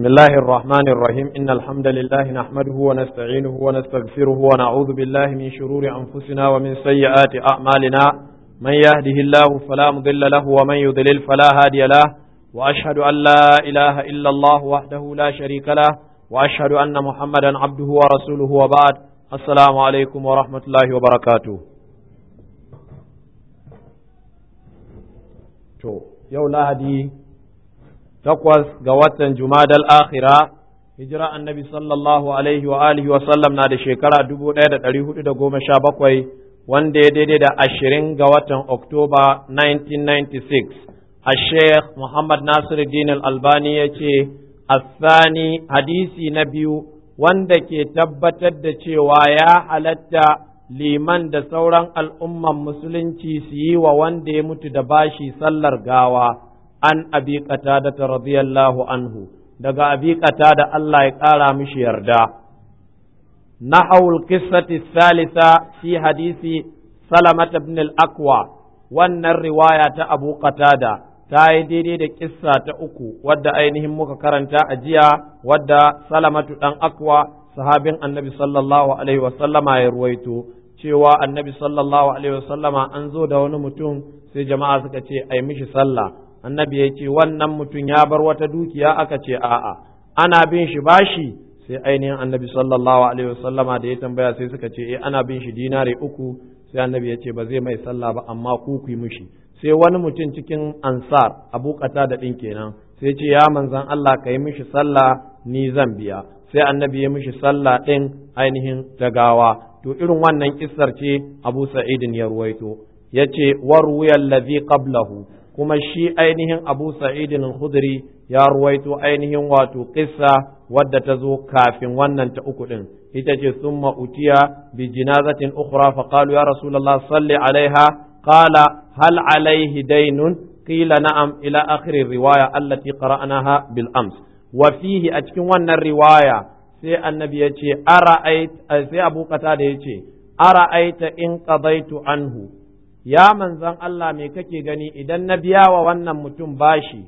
بسم الله الرحمن الرحيم إن الحمد لله نحمده ونستعينه ونستغفره ونعوذ بالله من شرور أنفسنا ومن سيئات أعمالنا من يهده الله فلا مضل له ومن يضلل فلا هادي له وأشهد أن لا إله إلا الله وحده لا شريك له وأشهد أن محمدا عبده ورسوله وبعد السلام عليكم ورحمة الله وبركاته to yau lahadi takwas ga watan jumadal akhira hijira annabi sallallahu alaihi wa alihi wa sallam na da shekara dubu ɗaya da ɗari hudu da goma sha bakwai wanda ya daidai da ashirin ga watan oktoba 1996 a sheikh muhammad nasiruddin albani ya ce asani hadisi na biyu wanda ke tabbatar da cewa ya halatta liman da sauran al'umman musulunci su yi wa wanda ya mutu da bashi sallar gawa an abi da radiyallahu anhu daga abi da Allah ya ƙara mishi yarda nahawul qissati salisa fi hadisi salamat ibn al-aqwa wannan riwaya ta abu qatada ta yi daidai da kissa ta uku wadda ainihin muka karanta a jiya wadda salamatu dan akwa sahabin annabi sallallahu alaihi wasallama ya ruwaito cewa annabi sallallahu alaihi wasallama an zo da wani mutum sai jama'a suka ce ai mishi sallah annabi ya ce wannan mutum ya bar wata dukiya aka ce a'a ana bin shi bashi sai ainihin annabi sallallahu alaihi wasallama da ya tambaya sai suka ce eh ana bin shi dinari uku sai annabi ya ce ba zai mai sallah ba amma ku ku mishi sai wani mutum cikin ansar abu da ɗin kenan sai ce ya manzan Allah ka yi mishi sallah ni zan biya sai annabi ya mishi sallah ɗin ainihin tagawa to irin wannan kissar ce abu sa'idin ya ruwaito ya ce warwuyar lazi qablahu kuma shi ainihin abu sa'idin khudri ya ruwaito ainihin wato kissa wadda ta zo kafin wannan ta uku ɗin ita ce summa utiya bi jinazatin ukhra fa qalu ya rasulullah salli alaiha قال هل عليه دين قيل نعم إلى آخر الرواية التي قرأناها بالأمس وفيه أتكن ون الرواية سي النبي يتي أرأيت سي أبو قتادة يتي أرأيت إن قضيت عنه يا من زن الله ميككي غني إذا النبي وون متم باشي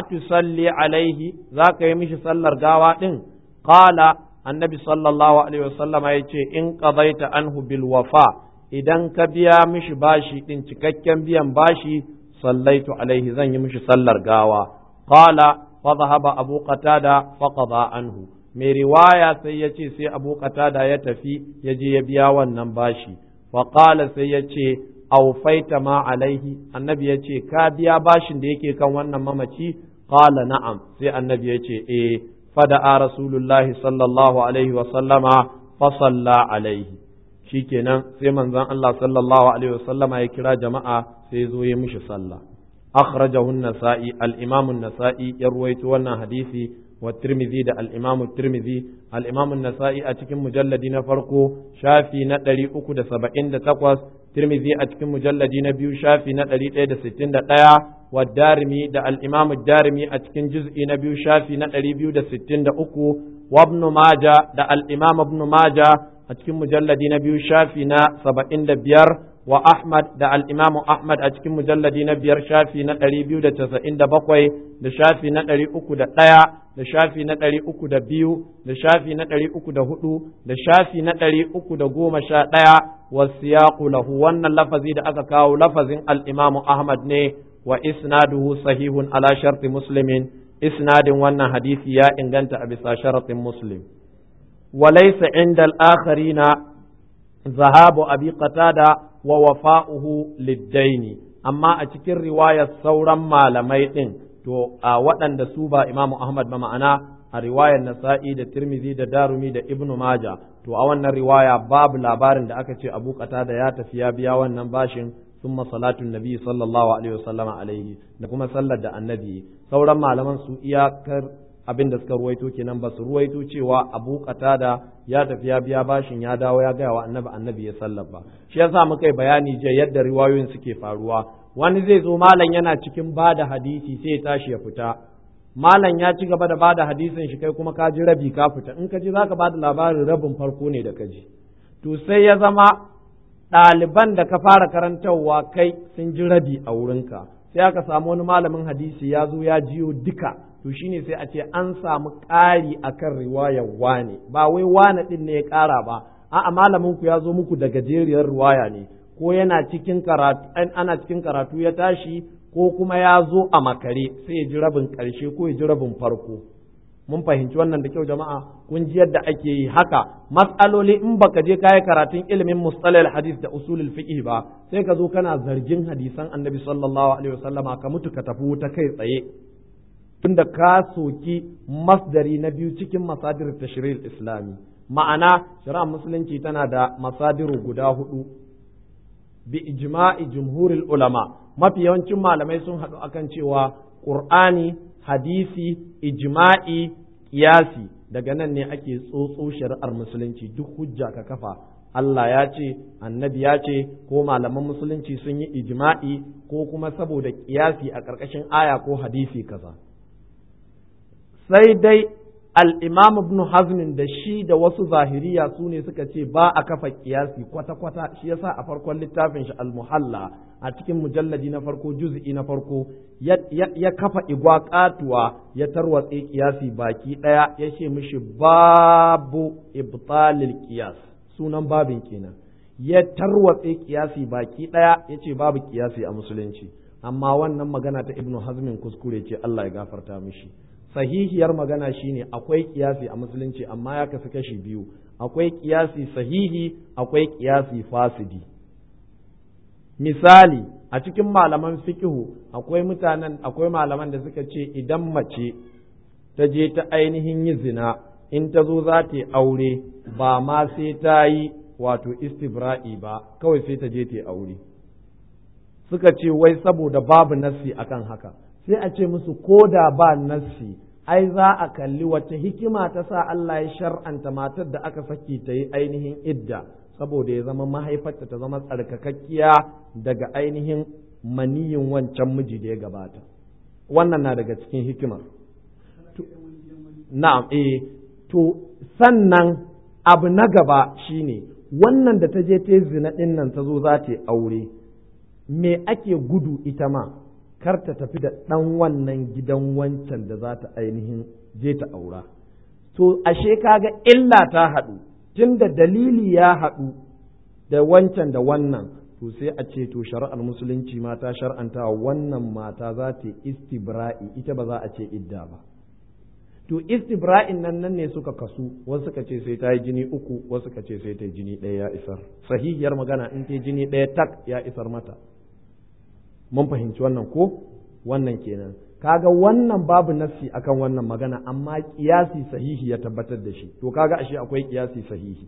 أتصلي عليه ذاك يمشي صلى الغاوات قال النبي صلى الله عليه وسلم يتي إن قضيت عنه بالوفاء idan ka biya mishi bashi ɗin cikakken biyan bashi sallaitu alaihi zan yi mishi sallar gawa qala fa dhahaba abu qatada fa qada anhu mai riwaya sai ya ce sai abu qatada ya tafi ya je ya biya wannan bashi fa qala sai ya ce awfaita ma alaihi annabi ya ce ka biya bashin da yake kan wannan mamaci qala na'am sai annabi ya ce eh fada'a rasulullahi sallallahu alaihi wa sallama fa salla alaihi shikenan sai manzon Allah sallallahu alaihi wasallama ya kira jama'a sai zo ya mishi sallah akhrajahu an-nasa'i al-imam an-nasa'i ya ruwaito wannan hadisi wa tirmidhi da al-imam tirmidhi al-imam an-nasa'i a cikin mujalladi na farko shafi na 378 tirmidhi a cikin mujalladi na biyu shafi na 161 wa darimi da al-imam ad-darimi a cikin juz'i na biyu shafi na 263 wa ibn majah da al-imam ibn majah a cikin mujalladi na biyu shafi na saba'in da biyar wa Ahmad da al'imamu Ahmad a cikin mujalladi na biyar shafi na ɗari biyu da casa'in da bakwai da shafi na ɗari uku da ɗaya da shafi na ɗari uku da biyu da shafi na ɗari uku da hudu da shafi na ɗari uku da goma sha ɗaya wa siyaƙu lahu wannan lafazi da aka kawo lafazin al'imamu Ahmad ne wa isnaduhu sahihun ala sharti muslimin isnadin wannan hadisi ya inganta a bisa sharatin muslim. وليس عند الآخرين ذهاب أبي قتادة ووفاؤه للدين أما أتكر رواية سورا ما لميتين تو وطن دا سوبا إمام أحمد بمعنى الرواية النسائي دا ترمذي دا دارمي دا ابن ماجة تو أولنا رواية باب لابارن دا أكتش أبو قتادة يا تفيا بيا ونباشن ثم صلاة النبي صلى الله عليه وسلم عليه da kuma sallar da annabi sauran malaman su iyakar abin da suka ruwaito kenan ba su ruwaito cewa abu qatada ya tafi ya biya bashin ya dawo ya gaya wa annabi annabi ya ba shi yasa muka yi bayani je yadda riwayoyin suke faruwa wani zai zo malam yana cikin bada hadisi sai ya tashi ya fita malam ya ci gaba da bada hadisin shi kai kuma ka ji rabi ka fita in ka ji zaka bada labarin rabin farko ne da ka ji to sai ya zama ɗaliban da ka fara karantarwa kai sun ji rabi a wurinka sai sai aka samu wani malamin hadisi ya zo ya jiyo duka to shine sai a ce an samu ƙari akan riwayar wane ba wai wane din ne ya ƙara ba a'a malamin ku ya zo muku da gajeriyar riwaya ne ko yana cikin karatu ana cikin karatu ya tashi ko kuma ya zo a makare sai ya ji rabin ƙarshe ko ya ji rabin farko mun fahimci wannan da kyau jama'a kun ji yadda ake yi haka mas'aloli in baka je kayi karatun ilimin mustalal hadis da usulul fiqh ba sai ka zo kana zargin hadisan annabi sallallahu alaihi wasallama ka mutu ka tafi wuta kai tsaye tunda ka soki masdari na biyu cikin masadir tashril islami ma'ana shari'ar musulunci tana da masadiru guda hudu bi ijma'i jumhuril ulama mafi yawancin malamai sun haɗu akan cewa qur'ani hadisi ijma'i kiyasi daga nan ne ake tsotso shari'ar musulunci duk hujja ka kafa Allah ya ce annabi ya ce ko malaman musulunci sun yi ijma'i ko kuma saboda kiyasi a ƙarƙashin aya ko hadisi kaza sai dai al'imam ibn hazmin da shi da wasu zahiriya su ne suka ce ba a kafa kiyasi kwata-kwata shi yasa a farkon littafin shi al-muhalla a cikin mujalladi na farko juz'i na farko ya kafa igwa katuwa ya tarwatse kiyasi baki ɗaya ya ce mishi babu ibtalil kiyas sunan babin kenan ya tarwatse kiyasi baki ɗaya ya ce babu kiyasi a musulunci amma wannan magana ta ibnu hazmin kuskure ce Allah ya gafarta mishi sahihiyar magana shine akwai kiyasi a musulunci amma ya kasu kashi biyu akwai kiyasi sahihi akwai kiyasi fasidi misali a cikin malaman fikihu akwai mutanen akwai malaman da suka ce idan mace ta je ta ainihin yi zina in ta zo za ta yi aure ba ma sai ta yi wato istibra'i ba kawai sai ta je ta yi aure suka ce wai saboda babu nassi akan haka sai a ce musu ko da ba nassi ai za a kalli wata hikima ta sa Allah ya shar'anta matar da aka saki ta yi ainihin idda saboda ya zama mahaifarta ta zama tsarkakakkiya daga ainihin maniyin wancan miji da ya gabata wannan na daga cikin hikimar na'am eh to sannan abu na gaba shine wannan da ta je ta zina ɗin nan ta zo za ta yi aure me ake gudu ita ma kar ta tafi da ɗan wannan gidan wancan da za ta ainihin je ta aura. To, ashe kaga illa ta haɗu, tun da dalili ya haɗu da wancan da wannan, to sai a ce to shari'ar musulunci mata shar'anta wannan mata za ta istibra'i ita ba za a ce idda ba. To, istibra'in nan nan ne suka kasu, wasu suka ce sai ta yi jini uku, wasu suka ce sai ta yi jini ɗaya ya isar. Sahihiyar magana in ta yi jini ɗaya tak ya isar mata. mun fahimci wannan ko wannan kenan kaga wannan babu nassi akan wannan magana amma kiyasi sahihi ya tabbatar da shi to kaga ashe akwai kiyasi sahihi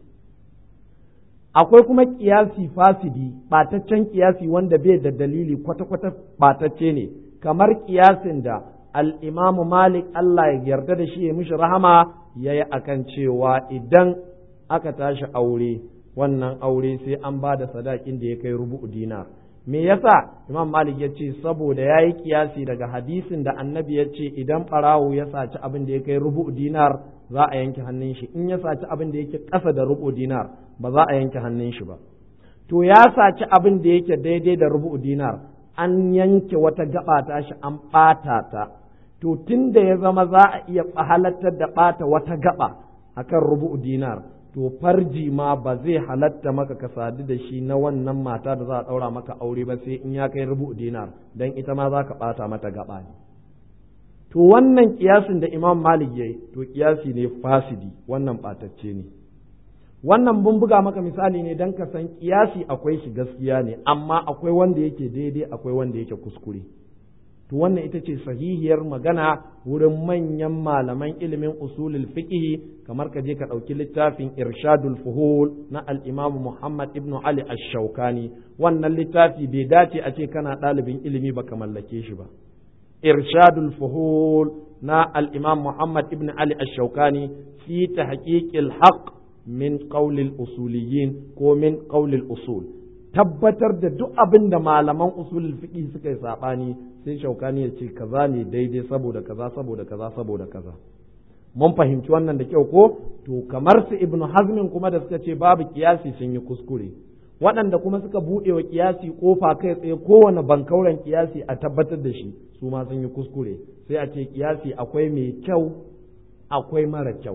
akwai kuma kiyasi fasidi bataccen kiyasi wanda bai da dalili kwata-kwata batacce ne kamar kiyasin da al-Imam Malik Allah ya yarda da shi ya mishi rahama yayi akan cewa idan aka tashi aure wannan aure sai an ba da sadakin da ya kai rubu'u dinar me yasa imam malik ya ce saboda ya yi kiyasi daga hadisin da annabi ya ce idan ɓarawo ya saci abin da ya kai rubu dinar za a yanke hannun shi in ya saci abin da yake ƙasa da rubu dinar ba za a yanke hannun shi ba to ya saci abin da yake daidai da rubu dinar an yanke wata gaba ta shi an ɓata ta to tun da ya zama za a iya halattar da ɓata wata gaba akan rubu dinar to farji ma ba zai halatta maka ka sadu da shi na wannan mata da za a ɗaura maka aure ba sai in ya kai rubu dinar don ita ma za ka ɓata mata gaba ne to wannan kiyasin da imam malik ya yi to kiyasi ne fasidi wannan ɓatacce ne wannan mun buga maka misali ne don ka san kiyasi akwai shi gaskiya ne amma akwai wanda yake daidai akwai wanda yake kuskure to wannan ita ce sahihiyar magana wurin manyan malaman ilimin usulul fiqh kamar ka je ka ɗauki littafin irshadul fuhul na al-imam Muhammad ibn Ali ash-Shawkani wannan littafi bai dace a ce kana ɗalibin ilimi ba ka mallake shi ba irshadul fuhul na al-imam Muhammad ibn Ali ash-Shawkani fi tahqiqil haqq min qawlil usuliyin ko min qawlil usul tabbatar da duk abin da malaman usulul fiqh suka yi sabani sai shaukani ya ce kaza ne daidai saboda kaza saboda kaza saboda kaza mun fahimci wannan da kyau ko to kamar su ibnu hazmin kuma da suka ce babu kiyasi sun yi kuskure waɗanda kuma suka buɗe wa kiyasi kofa kai tsaye kowane bankauren kiyasi a tabbatar da shi su ma sun yi kuskure sai a ce kiyasi akwai mai kyau akwai mara kyau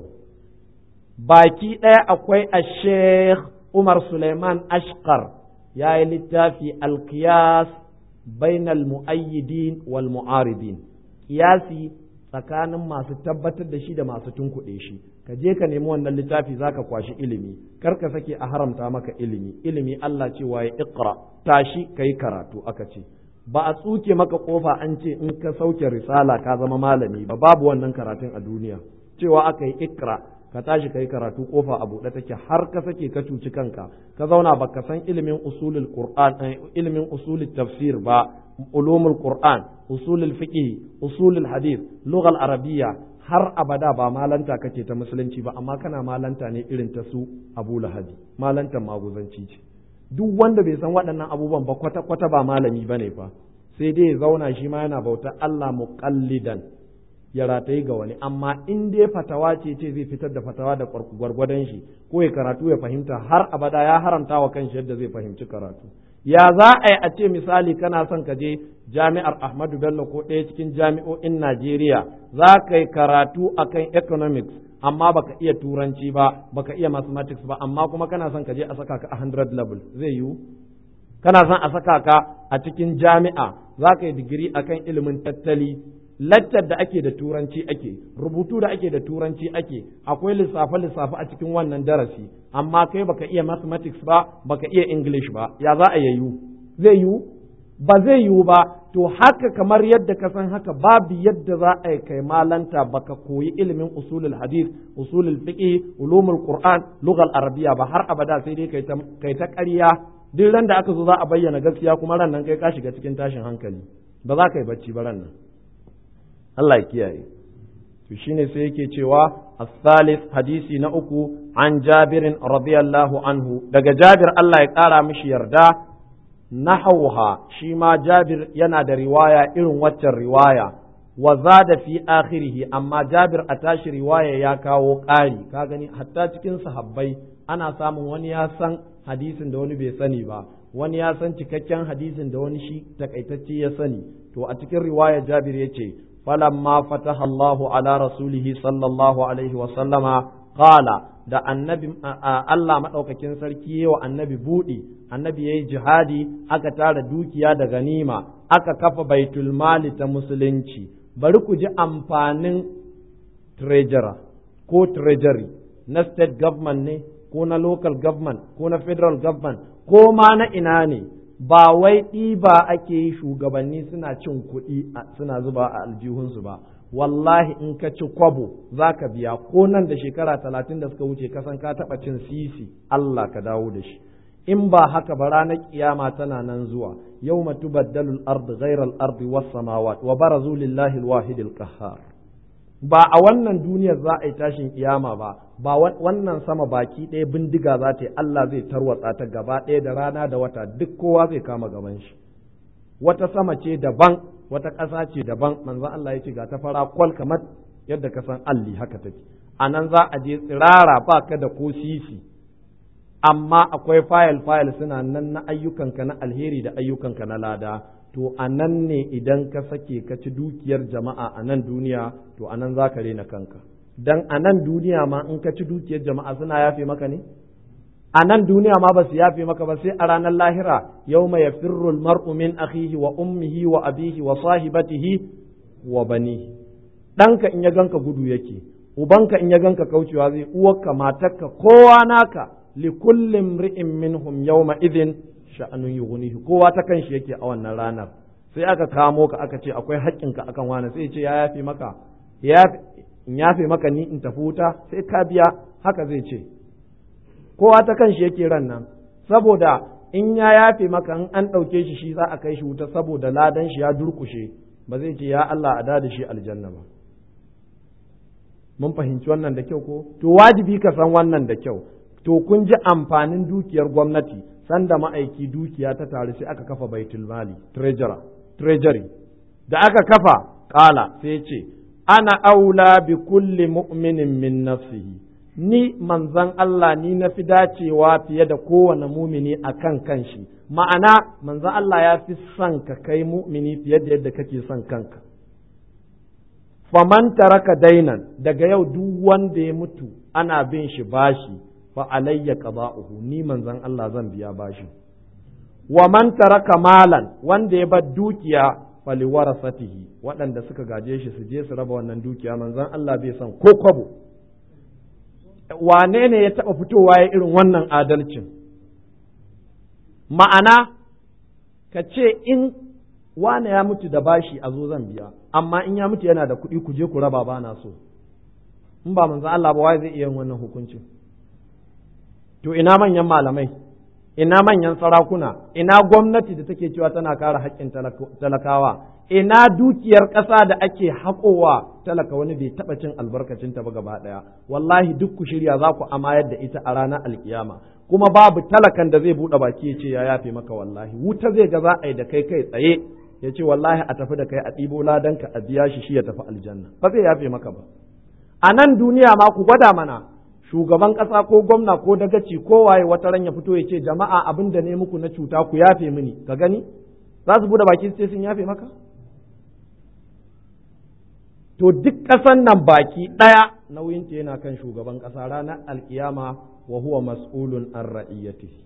baki ɗaya akwai a sheikh umar suleiman ashkar ya yi littafi alkiyas bainal mu'ayyidin wal mu'aridin kiyasi tsakanin masu tabbatar da shi da masu tunkuɗe shi ka je ka nemi wannan littafi zaka kwashi ilimi kar ka sake a haramta maka ilimi ilimi Allah ce waye iqra tashi kai karatu aka ce ba a tsuke maka kofa an ce in ka sauke risala ka zama malami ba babu wannan karatun a duniya cewa aka yi ikra ka tashi kai karatu kofa a buɗe take har ka sake ka cuci kanka ka zauna baka san ilimin usulul qur'an ilimin usulul tafsir ba ulumul qur'an usulul fiqh usulul hadith lughal arabiyya har abada ba malanta kake ta musulunci ba amma kana malanta ne irin ta su Abu Lahabi malantan maguzanci ce duk wanda bai san waɗannan abubuwan ba kwata kwata ba malami bane fa sai dai ya zauna shi ma yana bauta Allah muqallidan ya ratayi ga wani amma in dai fatawa ce ce zai fitar da fatawa da gwargwadon shi ko ya karatu ya fahimta har abada ya haramta wa kanshi yadda zai fahimci karatu ya za a yi a ce misali kana son ka je jami'ar Ahmadu Bello ko ɗaya cikin jami'o'in Najeriya za ka yi karatu akan economics amma baka iya turanci ba baka iya mathematics ba amma kuma kana son ka je a saka ka a 100 level zai yiwu kana son a saka ka a cikin jami'a za ka yi digiri akan ilimin tattali laccar da ake da turanci ake rubutu da ake da turanci ake akwai lissafe lissafe a cikin wannan darasi amma kai baka iya mathematics ba baka iya english ba ya za a yayu zai yiwu ba zai yiwu ba to haka kamar yadda ka san haka babu yadda za a yi kai malanta baka koyi ilimin usulul hadith usulul fiqh ulumul qur'an lughal arabiya ba har abada sai dai kai ta kai ta ƙarya duk ran da aka zo za a bayyana gaskiya kuma ran nan kai ka shiga cikin tashin hankali ba za ka yi bacci ba ran nan Allah ya kiyaye to shine sai yake cewa as-salis hadisi na uku an Jabirin radiyallahu anhu daga Jabir Allah ya kara mishi yarda nahawha shi ma Jabir yana da riwaya irin waccan riwaya wa zada fi akhirih amma Jabir a tashi riwaya ya kawo ƙari ka gani hatta cikin sahabbai ana samun wani ya san hadisin da wani bai sani ba wani ya san cikakken hadisin da wani shi takaitacce ya sani to a cikin riwaya Jabir yace فلما فتح الله على رسوله صلى الله عليه وسلم قال da annabi Allah maɗaukakin sarki wa annabi buɗi annabi ya yi jihadi aka tara dukiya da ganima aka kafa baitul mali ta musulunci bari ku ji amfanin treasurer ko treasury na state government ne ko na local government ko na federal government ko ma na ina ne ba wai ɗiba ake yi shugabanni suna cin kuɗi suna zuba a aljihunsu ba wallahi in ka ci kwabo za ka biya ko nan da shekara talatin da suka wuce kasan ka taɓa cin sisi Allah ka dawo da shi in ba haka ba ranar kiyama tana nan zuwa yau matu baddalul ardi ghairal ardi was samawat wa barazu lillahi alwahidil qahhar ba a wannan duniyar za a yi tashin kiyama ba ba wannan sama baki ɗaya bindiga za ta yi Allah zai tarwatsa ta gaba ɗaya da rana da wata duk kowa zai kama gaban shi wata sama ce daban wata ƙasa ce daban manzon Allah ya ce ga ta fara kwal kamar yadda ka san alli haka take a nan za a je tsirara ba ka da ko sisi amma akwai fayil fayil suna nan na ayyukanka na alheri da ayyukanka na lada to a nan ne idan ka sake ka ci dukiyar jama'a a nan duniya to a nan za ka rena kanka dan a nan duniya ma in ka ci dukiyar jama'a suna yafe maka ne a nan duniya ma ba su yafe maka ba sai a ranar lahira yau mai yafirru mar'u min akhihi wa ummihi wa abihi wa sahibatihi wa banihi ɗanka in ya ganka gudu yake ubanka in ya ganka kaucewa zai uwarka matarka kowa naka li kullum ri'in minhum yawma idhin sha'anun yughnihi kowa ta kanshi yake a wannan ranar sai aka kamo ka aka ce akwai haƙƙinka akan wani sai ce ya yafe maka ya in yafe maka ni in tafi wuta sai ka biya haka zai ce kowa ta kanshi yake ran nan saboda in ya yafe maka in an ɗauke shi shi za a kai shi wuta saboda ladan shi ya durkushe ba zai ce ya Allah a da shi aljanna ba mun fahimci wannan da kyau ko to wajibi ka san wannan da kyau to kun ji amfanin dukiyar gwamnati sanda ma'aiki dukiya ta taru sai aka kafa baitul mali treasurer treasury da aka kafa kala sai ce ana aula bi kulli mu'minin min nafsihi ni manzan Allah ni na fi dacewa fiye da kowane mumini a kan kanshi ma'ana manzan Allah ya fi son ka kai mumini fiye da yadda kake son kanka faman taraka dainan daga yau duk wanda ya mutu ana bin shi bashi fa alayya qada'uhu ni manzan Allah zan biya bashi wa man taraka malan wanda ya bar dukiya fali warasatihi waɗanda suka gaje shi su je su raba wannan dukiya manzan Allah bai son ko kwabo wane ne ya taɓa fitowa ya irin wannan adalcin ma'ana ka ce in wane ya mutu da bashi a zo zan biya amma in ya mutu yana da kuɗi ku je ku raba ba na so in ba manzan Allah ba wai zai iya wannan hukuncin to ina manyan malamai ina manyan sarakuna ina gwamnati da take cewa tana kare haƙƙin talakawa ina dukiyar ƙasa da ake haƙowa talaka wani bai taɓa cin albarkacin ta ba gaba ɗaya wallahi duk ku shirya za ku amayar da ita a ranar alkiyama kuma babu talakan da zai buɗe baki ya ce ya yafe maka wallahi wuta zai ga za a yi da kai kai tsaye ya ce wallahi a tafi da kai a ɗibo ladanka a biya shi shi ya tafi aljanna ba zai yafe maka ba a nan duniya ma ku gwada mana shugaban ƙasa ko gwamna ko dagaci ko waye wata ran ya fito ya ce jama'a abin da ne muku na cuta ku yafe mini ka gani za su bude baki sai sun yafe maka to duk ƙasan nan baki ɗaya nauyinta yana kan shugaban ƙasa ranar alkiyama wa huwa mas'ulun an ra'iyyatihi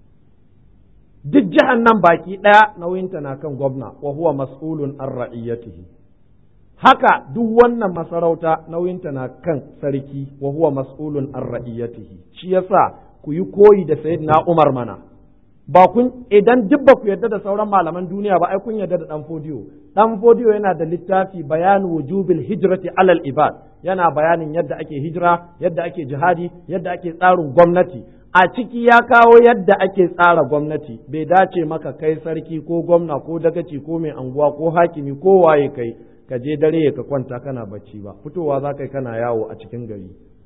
duk jihar nan baki ɗaya nauyinta na kan gwamna wa huwa mas'ulun an ra'iyyatihi haka duk wannan masarauta nauyinta na kan sarki wa huwa mas'ulun an ra'iyatihi shi yasa ku yi koyi da sayyidina Umar mana ba kun idan duk ba ku yarda da sauran malaman duniya ba ai kun yarda da dan fodiyo dan fodiyo yana da littafi bayanu wujubil hijrati alal ibad yana bayanin yadda ake hijira yadda ake jihadi yadda ake tsarin gwamnati a ciki ya kawo yadda ake tsara gwamnati bai dace maka kai sarki ko gwamna ko dagaci ko mai anguwa ko hakimi ko waye kai ka je dare ka kwanta kana bacci ba fitowa za ka yi kana yawo a cikin gari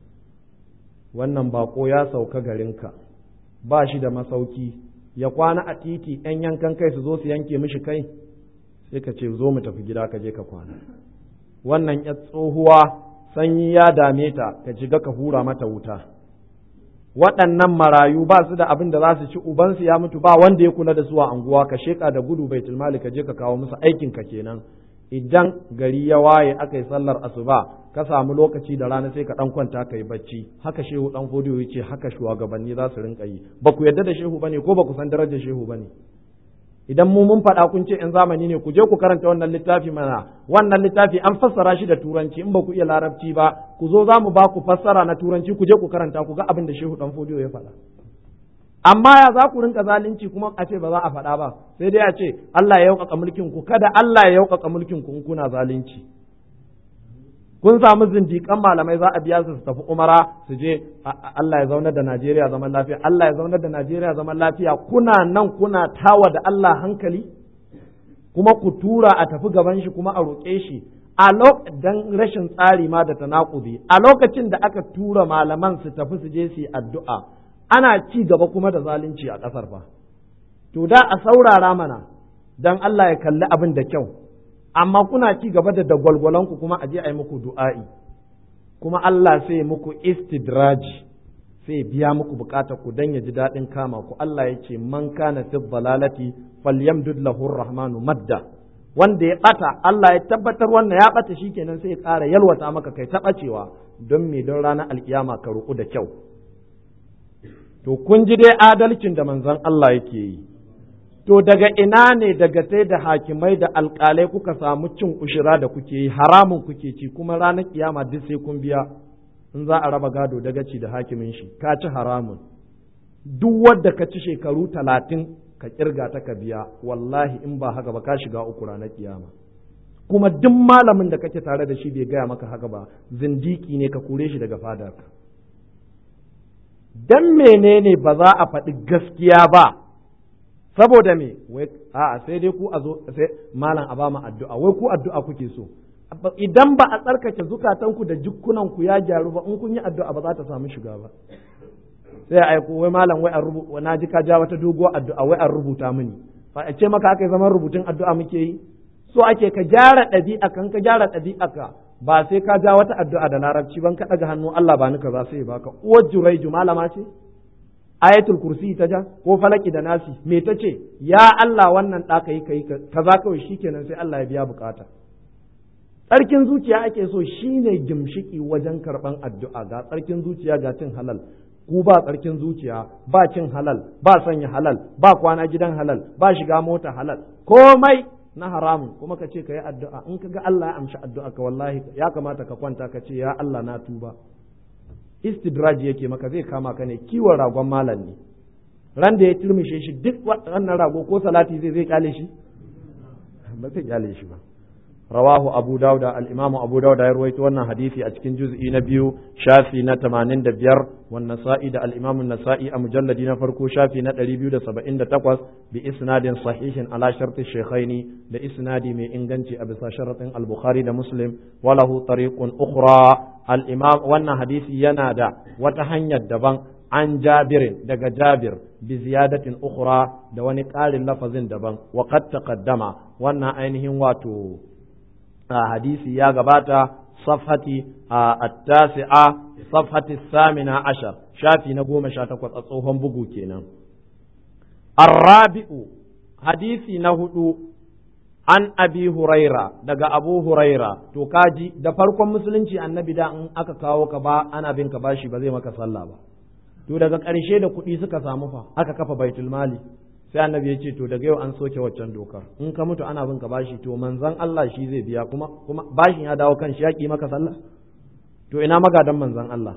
wannan bako ya sauka garinka ba shi da masauki ya kwana a titi ‘yan yankan kai su zo su yanke mishi kai sai ka ce zo mu tafi gida ka je ka kwana wannan ya tsohuwa sanyi ya dame ta ka shiga ka hura mata wuta waɗannan marayu ba su da abin da za su ci ubansu ya mutu ba wanda ya kula da su a anguwa ka sheka da gudu bai tilmali ka je ka kawo musu aikin ka kenan idan gari ya waye aka yi sallar asuba ka samu lokaci da rana sai ka dan kwanta ka yi bacci haka shehu dan fodiyo yace haka shugabanni za su rinka yi ba ku yarda da shehu bane ko ba ku san darajar shehu bane idan mu mun faɗa kun ce in zamani ne ku je ku karanta wannan littafi mana wannan littafi an fassara shi da turanci in ba ku iya larabci ba ku zo za mu ba ku fassara na turanci ku je ku karanta ku ga abin da shehu dan fodiyo ya faɗa amma ya za ku rinka zalunci kuma a ce ba za a faɗa ba sai dai a ce Allah ya yaukaka mulkin ku kada Allah ya yaukaka mulkin ku in kuna zalunci kun samu zindiƙan malamai za a biya su su tafi umara su je Allah ya zaunar da Najeriya zaman lafiya Allah ya zaunar da Najeriya zaman lafiya kuna nan kuna tawa da Allah hankali kuma ku tura a tafi gaban shi kuma a roƙe shi a dan rashin tsari ma da tanakudi a lokacin da aka tura malaman su tafi su je su yi addu'a ana ci gaba kuma da zalunci a ƙasar fa to da a saurara mana dan Allah ya kalli abin da kyau amma kuna ci gaba da dagwalgwalanku kuma a je a yi muku du'a'i kuma Allah sai muku istidraji sai biya muku bukatar ku dan ya ji daɗin kama ku Allah ya ce man kana fi dhalalati falyamdud lahu rahmanu madda wanda ya bata Allah ya tabbatar wannan ya bata shikenan sai ya ƙara yalwata maka kai ta bacewa don me don ranar alkiyama ka ruku da kyau to kun ji dai adalcin da manzon Allah yake yi to daga ina ne daga sai da hakimai da alƙalai kuka samu cin ushira da kuke yi haramun kuke ci kuma ranar kiyama duk sai kun biya in za a raba gado daga ci da hakimin shi ka ci haramun duk wadda ka ci shekaru talatin ka kirga ta ka biya wallahi in ba haka ba ka shiga uku ranar kiyama kuma duk malamin da kake tare da shi bai gaya maka haka ba zindiki ne ka kore shi daga fadarka dan menene ba za a faɗi gaskiya ba saboda me wai a'a sai dai ku a zo sai malam a ba mu addu'a wai ku addu'a kuke so idan ba a tsarkake zukatanku da jukkunan ku ya gyaru ba in kun yi addu'a ba za ta samu shiga ba sai a aiko wai malam wai an rubuta na ji ka ja wata doguwar addu'a wai an rubuta mini fa a ce maka aka yi zaman rubutun addu'a muke yi so ake ka gyara ɗabi'a kan ka gyara ɗabi'a ka ba sai ka ja wata addu'a da larabci ban ka daga hannu Allah ba ni kaza sai baka uwar juraiju malama ce ayatul kursi ta ja ko falaki da nasi me ta ce ya Allah wannan ɗa kai kai kaza kawai shikenan sai Allah ya biya bukata tsarkin zuciya ake so shine gimshiki wajen karban addu'a ga tsarkin zuciya ga cin halal ku ba tsarkin zuciya ba cin halal ba sanya halal ba kwana gidan halal ba shiga mota halal komai na haramun kuma ka ce ka yi addu'a in ka ga Allah ya amshi addu'a ka wallahi ya kamata ka kwanta ka ce ya Allah na tuba istidraj yake maka zai kama ka ne kiwon ragon malam ne ran da ya turmishe shi duk wannan rago ko salati zai zai kyale shi ba zai kyale shi ba rawahu abu dauda al-imam abu dauda ya ruwaito wannan hadisi a cikin juz'i na biyu shafi na 85 wan nasa'i da al-imam an-nasa'i a mujalladi na farko shafi na 278 bi isnadin sahihin ala sharti shaykhaini da isnadi mai inganci a bisa sharatin al-bukhari da muslim walahu tariqun ukhra al-imam wannan hadisi yana da wata hanyar daban an jabirin daga jabir bi ziyadatin ukhra da wani ƙarin lafazin daban wa qad taqaddama wannan ainihin wato hadisi ya gabata safhati at-tasi'a safhati samina ashar shafi na goma sha takwas a tsohon bugu kenan arrabi'u hadisi na hudu an abi huraira daga abu huraira to kaji da farkon musulunci annabi da in aka kawo ka ba ana bin ka bashi ba zai maka sallah ba to daga ƙarshe da kuɗi suka samu fa aka kafa baitul mali sai annabi ya ce to daga yau an soke waccan dokar in ka mutu ana bin ka bashi to manzon Allah shi zai biya kuma kuma bashin ya dawo kan shi ya ki maka sallah to ina magadan manzon Allah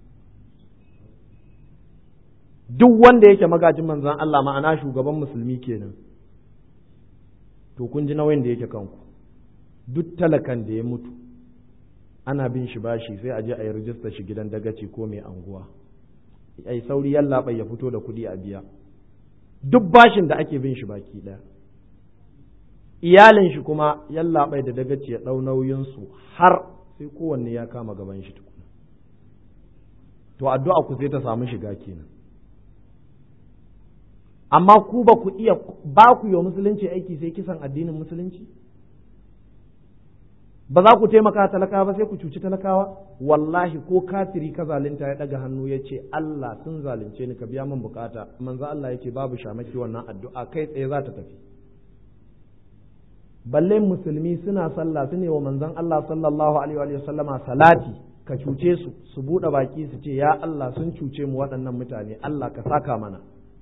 duk wanda yake magajin manzon Allah ma'ana shugaban musulmi kenan to kun ji nauyin da yake kanku duk talakan da ya mutu ana bin shi bashi sai a je a yi rijista shi gidan dagaci ko mai anguwa ai sauri yallaɓai ya fito da kuɗi a biya duk bashin da ake bin shi baki ɗaya iyalin shi kuma yallaɓai da dagaci ya ɗau nauyinsu har sai kowanne ya kama gaban shi tukuna to addu'a ku sai ta samu shiga kenan amma ku ba ku iya ba ku yi musulunci aiki sai kisan addinin musulunci ba za ku taimaka talakawa ba sai ku cuci talakawa wallahi ko kafiri ka zalunta ya daga hannu ya ce Allah sun zalunce ni ka biya min bukata manzo Allah yake babu shamaki wannan addu'a kai tsaye za ta tafi balle musulmi suna sallah su ne wa manzon Allah sallallahu alaihi wa sallama salati ka cuce su su bude baki su ce ya Allah sun cuce mu waɗannan mutane Allah ka saka mana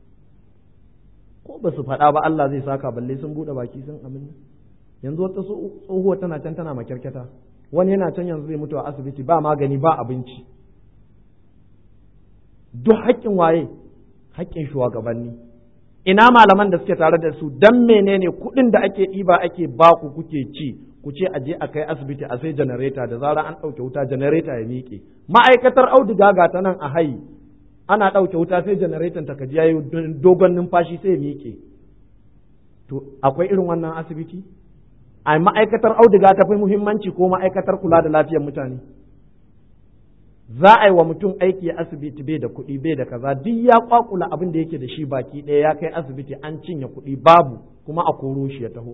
ko ba su faɗa ba Allah zai saka balle sun bude baki sun amin yanzu wata tsohuwa tana can tana makyarkyata wani yana can yanzu zai mutu a asibiti ba magani ba abinci duk haƙƙin waye haƙƙin shugabanni ina malaman da suke tare da su dan menene kuɗin da ake ɗiba ake baku kuke ci ku ce a je a kai asibiti a sai janareta da zarar an ɗauke wuta janareta ya miƙe ma'aikatar auduga ga ta nan a hayi ana ɗauke wuta sai janareton ta kaji yayi dogon numfashi sai ya miƙe to akwai irin wannan asibiti a ma'aikatar auduga ta fi muhimmanci ko ma'aikatar kula da lafiyar mutane za a yi wa mutum aiki a asibiti bai da kuɗi bai da kaza duk ya kwakula abin da yake da shi baki ɗaya ya kai asibiti an cinye kuɗi babu kuma a koro shi ya taho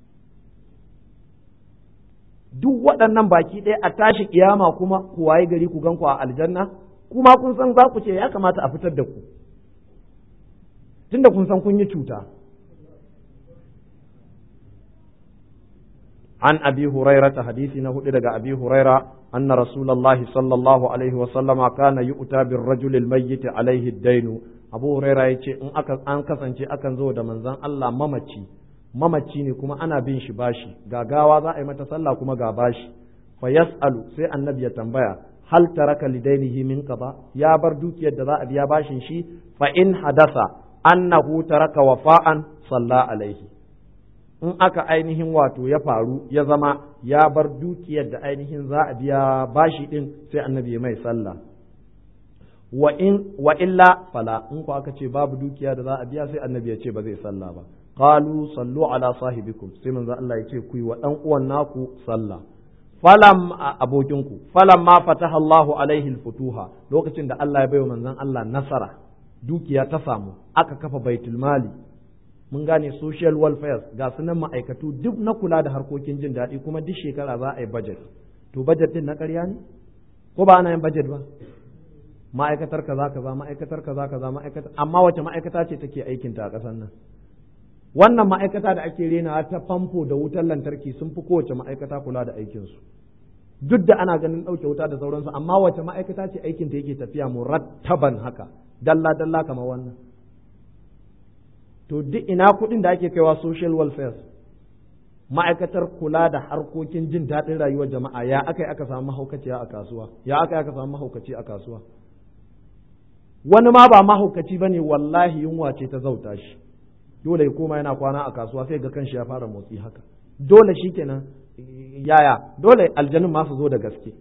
duk waɗannan baki ɗaya a tashi kiyama kuma ku waye gari ku gan ku a aljanna kuma kun san za ku ce ya kamata a fitar da ku tunda kun san kun yi cuta عن أبي هريرة حديث نهود دقى أبي هريرة أن رسول الله صلى الله عليه وسلم كان يؤتى بالرجل الميت عليه الدين أبو هريرة يتي أن كسنتي أكن زود من زن الله ممتي mamaci ne kuma ana bin shi bashi gagawa za a yi mata sallah kuma ga bashi fa yas'alu sai annabi ya tambaya hal taraka lidainihi min qada ya bar dukiyar da za a biya bashin shi fa in hadasa annahu taraka wafa'an salla alaihi in aka ainihin wato ya faru ya zama ya bar dukiyar da ainihin za a biya bashi din sai annabi mai sallah wa in wa illa fala in ko aka ce babu dukiya da za a biya sai annabi ya ce ba zai sallah ba qalu sallu ala sahibikum sai manzo Allah ya ce ku yi wa dan uwan naku sallah falam abokinku falam ma fataha Allahu alaihi alfutuha lokacin da Allah ya baiwa manzon Allah nasara dukiya ta samu aka kafa baitul mali mun gane social welfare ga sunan ma'aikatu duk na kula da harkokin jin daɗi kuma duk shekara za a yi budget to budget din na ƙarya ne ko ba ana yin budget ba ma'aikatar kaza kaza ma'aikatar kaza kaza ma'aikatar amma wace ma'aikata ce take aikin ta a ƙasar nan wannan ma'aikata da ake rena ta famfo da wutar lantarki sun fi kowace ma'aikata kula da aikinsu duk da ana ganin ɗauke wuta da sauransu amma wace ma'aikata ce aikin ta yake tafiya murattaban haka dalla dalla kamar wannan to duk ina kuɗin da ake kaiwa social welfare ma'aikatar kula da harkokin jin daɗin rayuwar jama'a ya aka yi aka samu mahaukaciya a kasuwa ya aka yi aka samu mahaukaci a kasuwa wani ma ba mahaukaci ba ne wallahi yunwa ce ta zauta shi dole ya koma yana kwana a kasuwa sai ga kanshi ya fara motsi haka dole shi kenan yaya dole aljanun ma su zo da gaske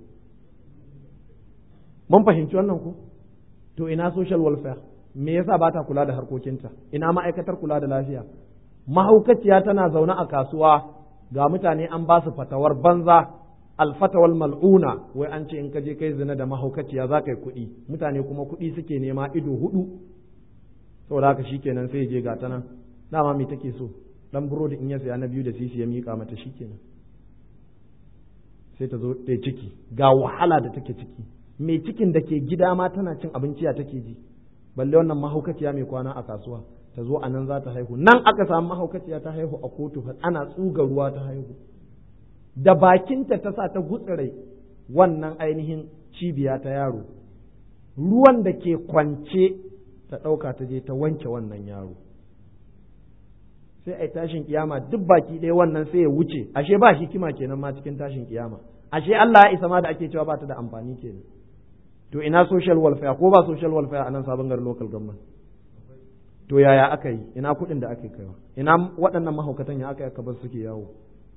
mun fahimci wannan ku to ina social welfare me yasa ba ta kula da harkokinta ina ma'aikatar kula da lafiya mahaukaciya tana zaune a kasuwa ga mutane an ba su fatawar banza alfatawal mal'una wai an ce in ka je kai zina da mahaukaciya za ka yi kuɗi mutane kuma kuɗi suke nema ido hudu saboda haka shikenan sai je ga ta nan dama me take so dan burodi in ya saya na biyu da sisi ya mika mata shikenan sai ta zo ta ciki ga wahala da take ciki mai cikin da ke gida ma tana cin abinci ya take ji balle wannan mahaukaciya mai kwana a kasuwa ta zo a nan za ta haihu nan aka samu mahaukaciya ta haihu a kotu ana tsuga ruwa ta haihu da bakinta ta sa ta gutsire wannan ainihin cibiya ta yaro ruwan da ke kwance ta ɗauka ta je ta wanke wannan yaro sai a tashin kiyama duk baki ɗaya wannan sai ya wuce ashe ba hikima kenan ma cikin tashin kiyama ashe Allah ya isa ma da ake cewa ba ta da amfani kenan to ina social welfare ko ba social welfare a nan sabon garin local government to yaya aka yi ina kuɗin da ake kaiwa ina waɗannan mahaukatan ya aka aka bar suke yawo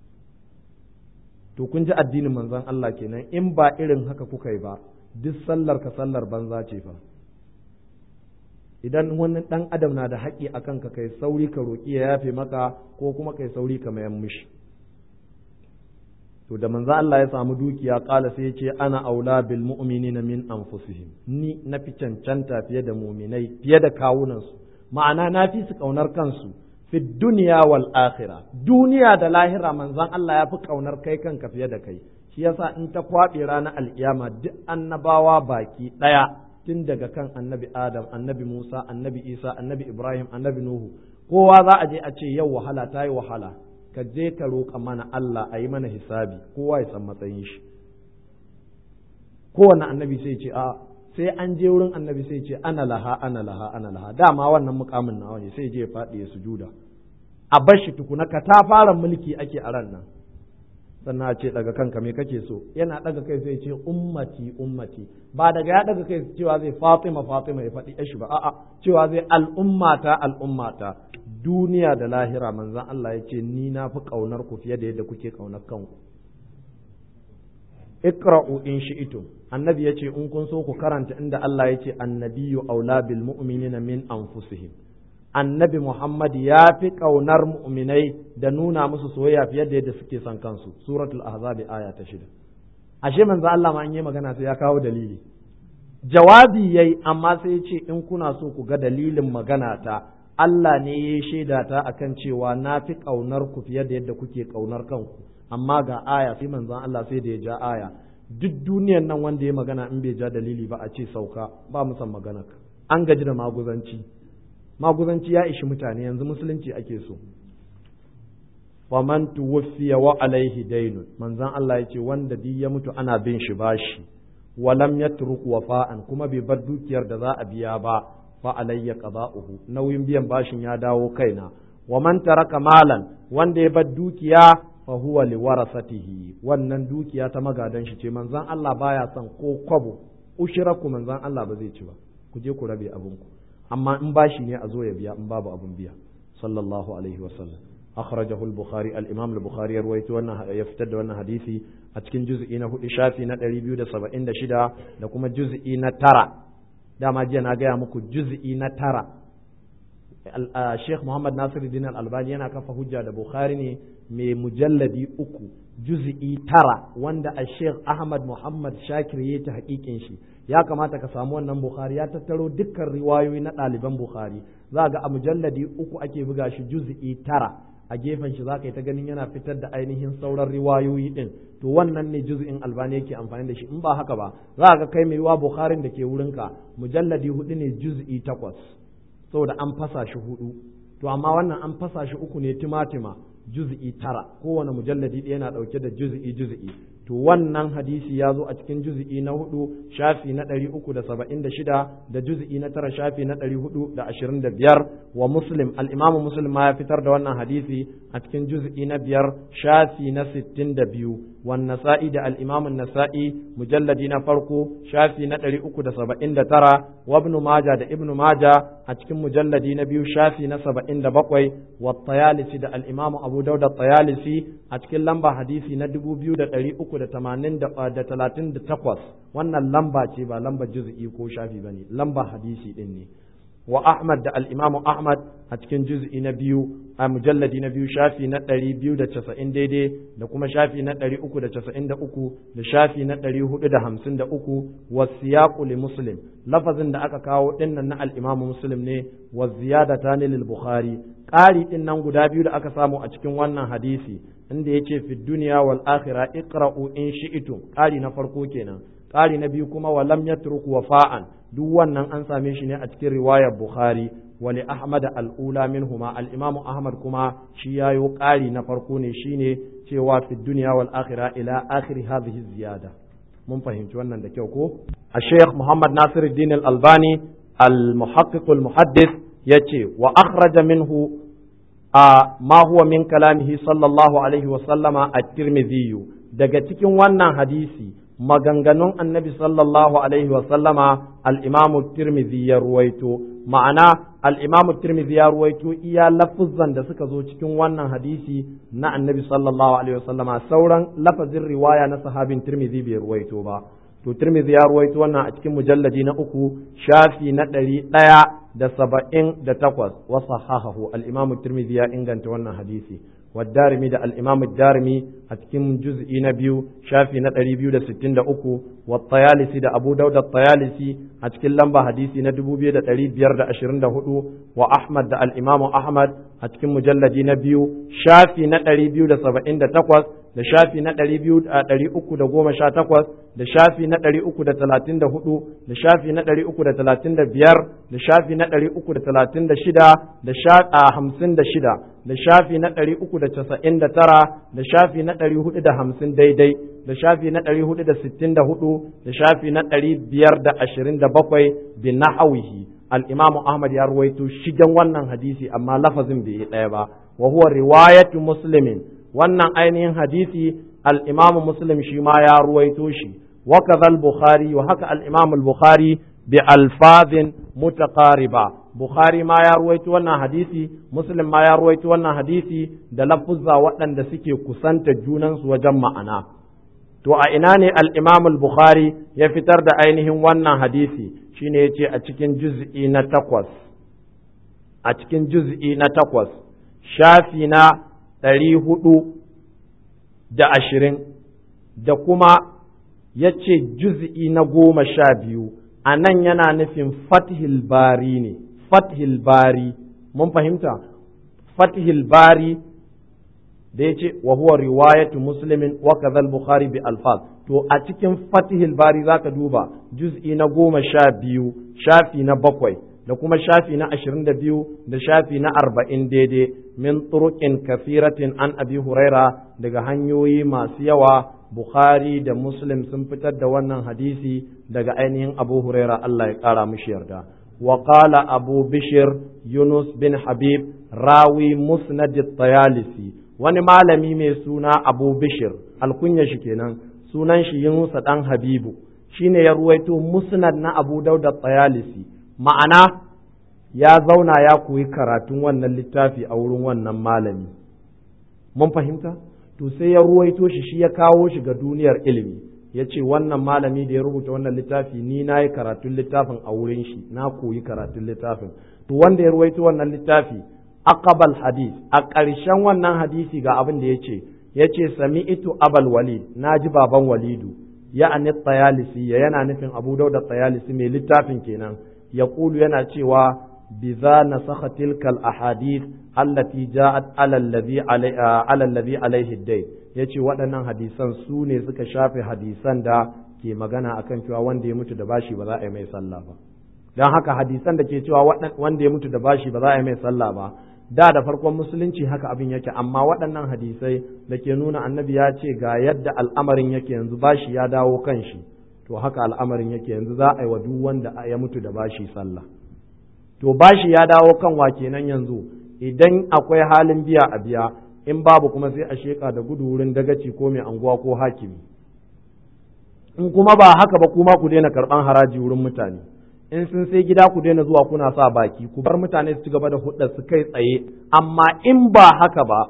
to kun ji addinin manzon Allah kenan in ba irin haka kuka yi ba duk sallar ka sallar banza ce fa idan wani ɗan adam na da haƙƙi a kanka kai sauri ka roƙi ya yafe maka ko kuma kai sauri ka mayan mishi to da manzo Allah ya samu dukiya ƙala sai ya ce ana aula bil mu'minina min anfusihim ni na fi cancanta fiye da muminai fiye da kawunansu ma'ana na fi su ƙaunar kansu fi duniya wal akhira duniya da lahira manzon Allah ya fi ƙaunar kai kanka fiye da kai shi yasa in ta kwaɓe ranar alkiyama duk annabawa baki ɗaya tun daga kan annabi Adam, annabi Musa, annabi Isa, annabi Ibrahim, annabi Nuhu, kowa za a je a ce yau wahala ta yi wahala, ka je ka roƙa mana Allah a yi mana hisabi, kowa ya san matsayin shi. Kowane annabi sai ce a sai an je wurin annabi sai ce ana laha, ana laha, ana laha, dama wannan mukamin nawa ne sai je ya faɗi ya sujuda. A bar shi tukuna ka ta fara mulki ake a ran nan. sannan a ce daga kanka me kake so yana daga kai sai ce ummati ummati ba daga ya daga kai cewa zai fatima fatima ya faɗi yashi ba a'a cewa zai al'ummata al'ummata duniya da lahira manzon Allah ya ce ni na fi kaunar ku fiye da yadda kuke kaunar kanku iqra'u in shi'tum annabi yace in kun so ku karanta inda Allah yace annabiyyu aula bil mu'minina min anfusihim annabi Muhammad ya fi ƙaunar mu'minai da nuna musu soyayya fiye da yadda suke son kansu suratul ahzab aya ta shida ashe manzo Allah ma an yi magana sai ya kawo dalili jawabi yayi amma sai ya ce in kuna so ku ga dalilin magana ta Allah ne ya shaida ta akan cewa na fi ƙaunar ku fiye da yadda kuke ƙaunar kanku amma ga aya sai manzon Allah sai da ya ja aya duk duniyar nan wanda ya magana in bai ja dalili ba a ce sauka ba mu san magana an gaji da maguzanci maguzanci ya ishi mutane yanzu musulunci ake so wa man tuwfiya wa alaihi daynun manzon Allah yace wanda duk ya mutu ana bin shi bashi wa lam yatruk wafa'an kuma bai bar dukiyar da za a biya ba fa alayya qada'uhu nauyin biyan bashin ya dawo kaina wa man taraka malan wanda ya bar dukiya fa huwa liwarasatihi wannan dukiya ta magadan shi ce manzon Allah baya son ko kwabo ushiraku manzon Allah ba zai ci ba ku je ku rabe abinku amma in bashi ne a zo ya biya in babu abun biya sallallahu alaihi wasallam akhrajahu al-bukhari al-imam al-bukhari ya rawaito wannan ya fitar da wannan hadisi a cikin juz'i na hudu shafi na 276 da kuma juz'i na tara dama jiya na gaya muku juz'i na tara Sheikh Muhammad Nasiruddin Al-Albani yana kafa hujja da Bukhari ne mai mujalladi uku juz'i tara wanda a Sheikh Ahmad Muhammad Shakir ya ta hakikin shi ya kamata ka samu wannan Bukhari ya tattaro dukkan riwayoyi na ɗaliban Bukhari za ga a mujalladi uku ake buga shi juz'i tara a gefen shi zaka yi ta ganin yana fitar da ainihin sauran riwayoyi din to wannan ne juz'in albani yake amfani da shi in ba haka ba za ka kai mai wa bukharin da ke wurinka mujalladi hudu ne juz'i takwas saboda an fasa shi hudu to amma wannan an fasa shi uku ne timatima juz'i tara kowane mujalladi ɗaya yana ɗauke da juz'i juz'i to wannan hadisi ya zo a cikin juz'i na hudu shafi na ɗari uku da saba'in da shida da juz'i na tara shafi na ɗari hudu da ashirin da biyar wa muslim al'imamu muslim ma ya fitar da wannan hadisi a cikin juz'i na biyar shafi na sittin da biyu wa nasa'i da al'imamu nasa'i mujalladi na farko shafi na ɗari uku da saba'in da tara wa ibnu maja da ibnu maja a cikin mujalladi na biyu shafi na saba'in da bakwai wa tayalisi da al'imamu abu dauda tayalisi a cikin lamba hadisi na dubu biyu da ɗari uku da tamanin da talatin da takwas wannan lamba ce ba lamba juz'i ko shafi ba ne lamba hadisi ɗin ne wa Ahmad da al'imamu Ahmad a cikin juz'i na biyu a mujalladi na biyu shafi na ɗari biyu da casa'in daidai da kuma shafi na ɗari uku da casa'in da uku da shafi na ɗari hudu da hamsin da uku wa siyaƙu li muslim lafazin da aka kawo ɗinnan na al'imamu muslim ne wa ziyada ta lil bukhari ƙari ɗin nan guda biyu da aka samu a cikin wannan hadisi inda ya ce fi duniya wal akhira iqra'u in shi'tum ƙari na farko kenan ƙari na biyu kuma wa lam yatruk wafa'an duk wannan an same shi ne a cikin riwayar Bukhari wa li Ahmad al-ula minhuma al-Imam Ahmad kuma shi yayo ƙari na farko ne shine cewa fi dunya wal akhirah ila akhir hadhihi ziyada mun fahimci wannan da kyau ko a Sheikh Muhammad Nasiruddin al-Albani al-muhaqqiq al-muhaddith yace wa akhraja minhu a ma huwa min kalamihi sallallahu alaihi wa sallama at-Tirmidhi daga cikin wannan hadisi maganganun annabi sallallahu alaihi wasallama al'imamu tirmidhi ya ruwaito ma'ana al'imamu tirmidhi ya ruwaito iya lafuzan da suka zo cikin wannan hadisi na annabi sallallahu alaihi wasallama sauran lafazin riwaya na sahabin tirmidhi bai ruwaito ba to tirmidhi ya ruwaito wannan a cikin mujalladi na uku shafi na ɗari ɗaya da saba'in da takwas wa sahahahu al'imamu tirmidhi ya inganta wannan hadisi والدارمي ده الإمام الدارمي أتكم جزء نبيو شافي نتري بيو ده ستين ده أكو والطيالسي ده أبو داود الطيالسي أتكم لمبا حديثي ندبو بيو ده تري بير ده أشرين ده هدو وأحمد ده الإمام أحمد أتكم مجلد نبيو شافي نتري بيو ده سبعين ده تقوز da shafi na ɗari biyu ɗari uku da goma sha takwas da shafi na ɗari uku da talatin da hudu da shafi na ɗari uku da talatin da biyar da shafi na ɗari uku da talatin da shida da hamsin da shida da shafi na ɗari uku da casa'in da tara da shafi na ɗari hudu da hamsin daidai da shafi na ɗari hudu da sittin da hudu da shafi na ɗari biyar da ashirin da bakwai bin nahawihi al-imamu ahmad ya ruwaito shigen wannan hadisi amma lafazin bai yi ɗaya ba wa huwa riwayatu muslimin wannan ainihin hadisi al-imamu muslim shi ma ya ruwaito shi wa kadhal bukhari wa haka al-imamu al-bukhari bi alfazin mutaqariba bukhari ma ya ruwaito wannan hadisi muslim ma ya ruwaito wannan hadisi da lafuzza waɗanda suke kusanta junansu wajen ma'ana to a ina ne al-imam al-bukhari ya fitar da ainihin wannan hadisi shine yace a cikin juz'i na takwas a cikin juz'i na takwas shafi na ɗari hudu da ashirin da kuma ya ce juz'i na goma sha biyu a nan yana nufin fathil bari ne fathil bari mun fahimta fathil bari da ya ce wa huwa riwayatu muslimin wa kadhal bukhari bi alfaz to a cikin fathil bari zaka duba juz'i na goma sha biyu shafi na bakwai da kuma shafi na ashirin da biyu da shafi na arba'in daidai min turuqin kafiratin an abi huraira daga hanyoyi masu yawa bukhari da muslim sun fitar da wannan hadisi daga ainihin abu huraira allah ya kara mushi yarda wa qala abu bishir yunus bin habib rawi musnad tayalisi wani malami mai suna abu bishir alkunya shi kenan sunan shi yunus dan habibu shine ya ruwaito musnad na abu dauda tayalisi ma'ana ya zauna ya koyi karatun wannan littafi a wurin wannan malami mun fahimta to sai ya ruwaito shi shi ya kawo shi ga duniyar ilimi ya ce wannan malami da ya rubuta wannan littafi ni na yi karatun littafin a wurin shi na koyi karatun littafin to wanda ya ruwaito wannan littafi aqabal hadis a ƙarshen wannan hadisi ga abin da ya ce ya ce sami'tu abal walid na ji baban walidu ya ani tsayalisi ya yana nufin abu dauda tsayalisi mai littafin kenan ya kulu yana cewa بذا نسخ تلك الأحاديث التي جاءت على الذي علي على الذي عليه الدين yace waɗannan hadisan su ne suka shafe hadisan da ke magana akan cewa wanda ya mutu da bashi ba za a yi mai sallah ba don haka hadisan da ke cewa wanda ya mutu da bashi ba za a yi mai sallah ba da da farkon musulunci haka abin yake amma waɗannan hadisai da ke nuna annabi ya ce ga yadda al'amarin yake yanzu bashi ya dawo kan shi to haka al'amarin yake yanzu za a yi wa duk wanda ya mutu da bashi sallah to bashi ya dawo kan wa kenan yanzu idan akwai halin biya a biya in babu kuma sai a sheka da gudu wurin dagaci ko mai anguwa ko hakimi in kuma ba haka ba kuma ku daina karɓan haraji wurin mutane in sun sai gida ku daina zuwa kuna sa baki ku bar mutane su ci gaba da hudda su kai tsaye amma in ba haka ba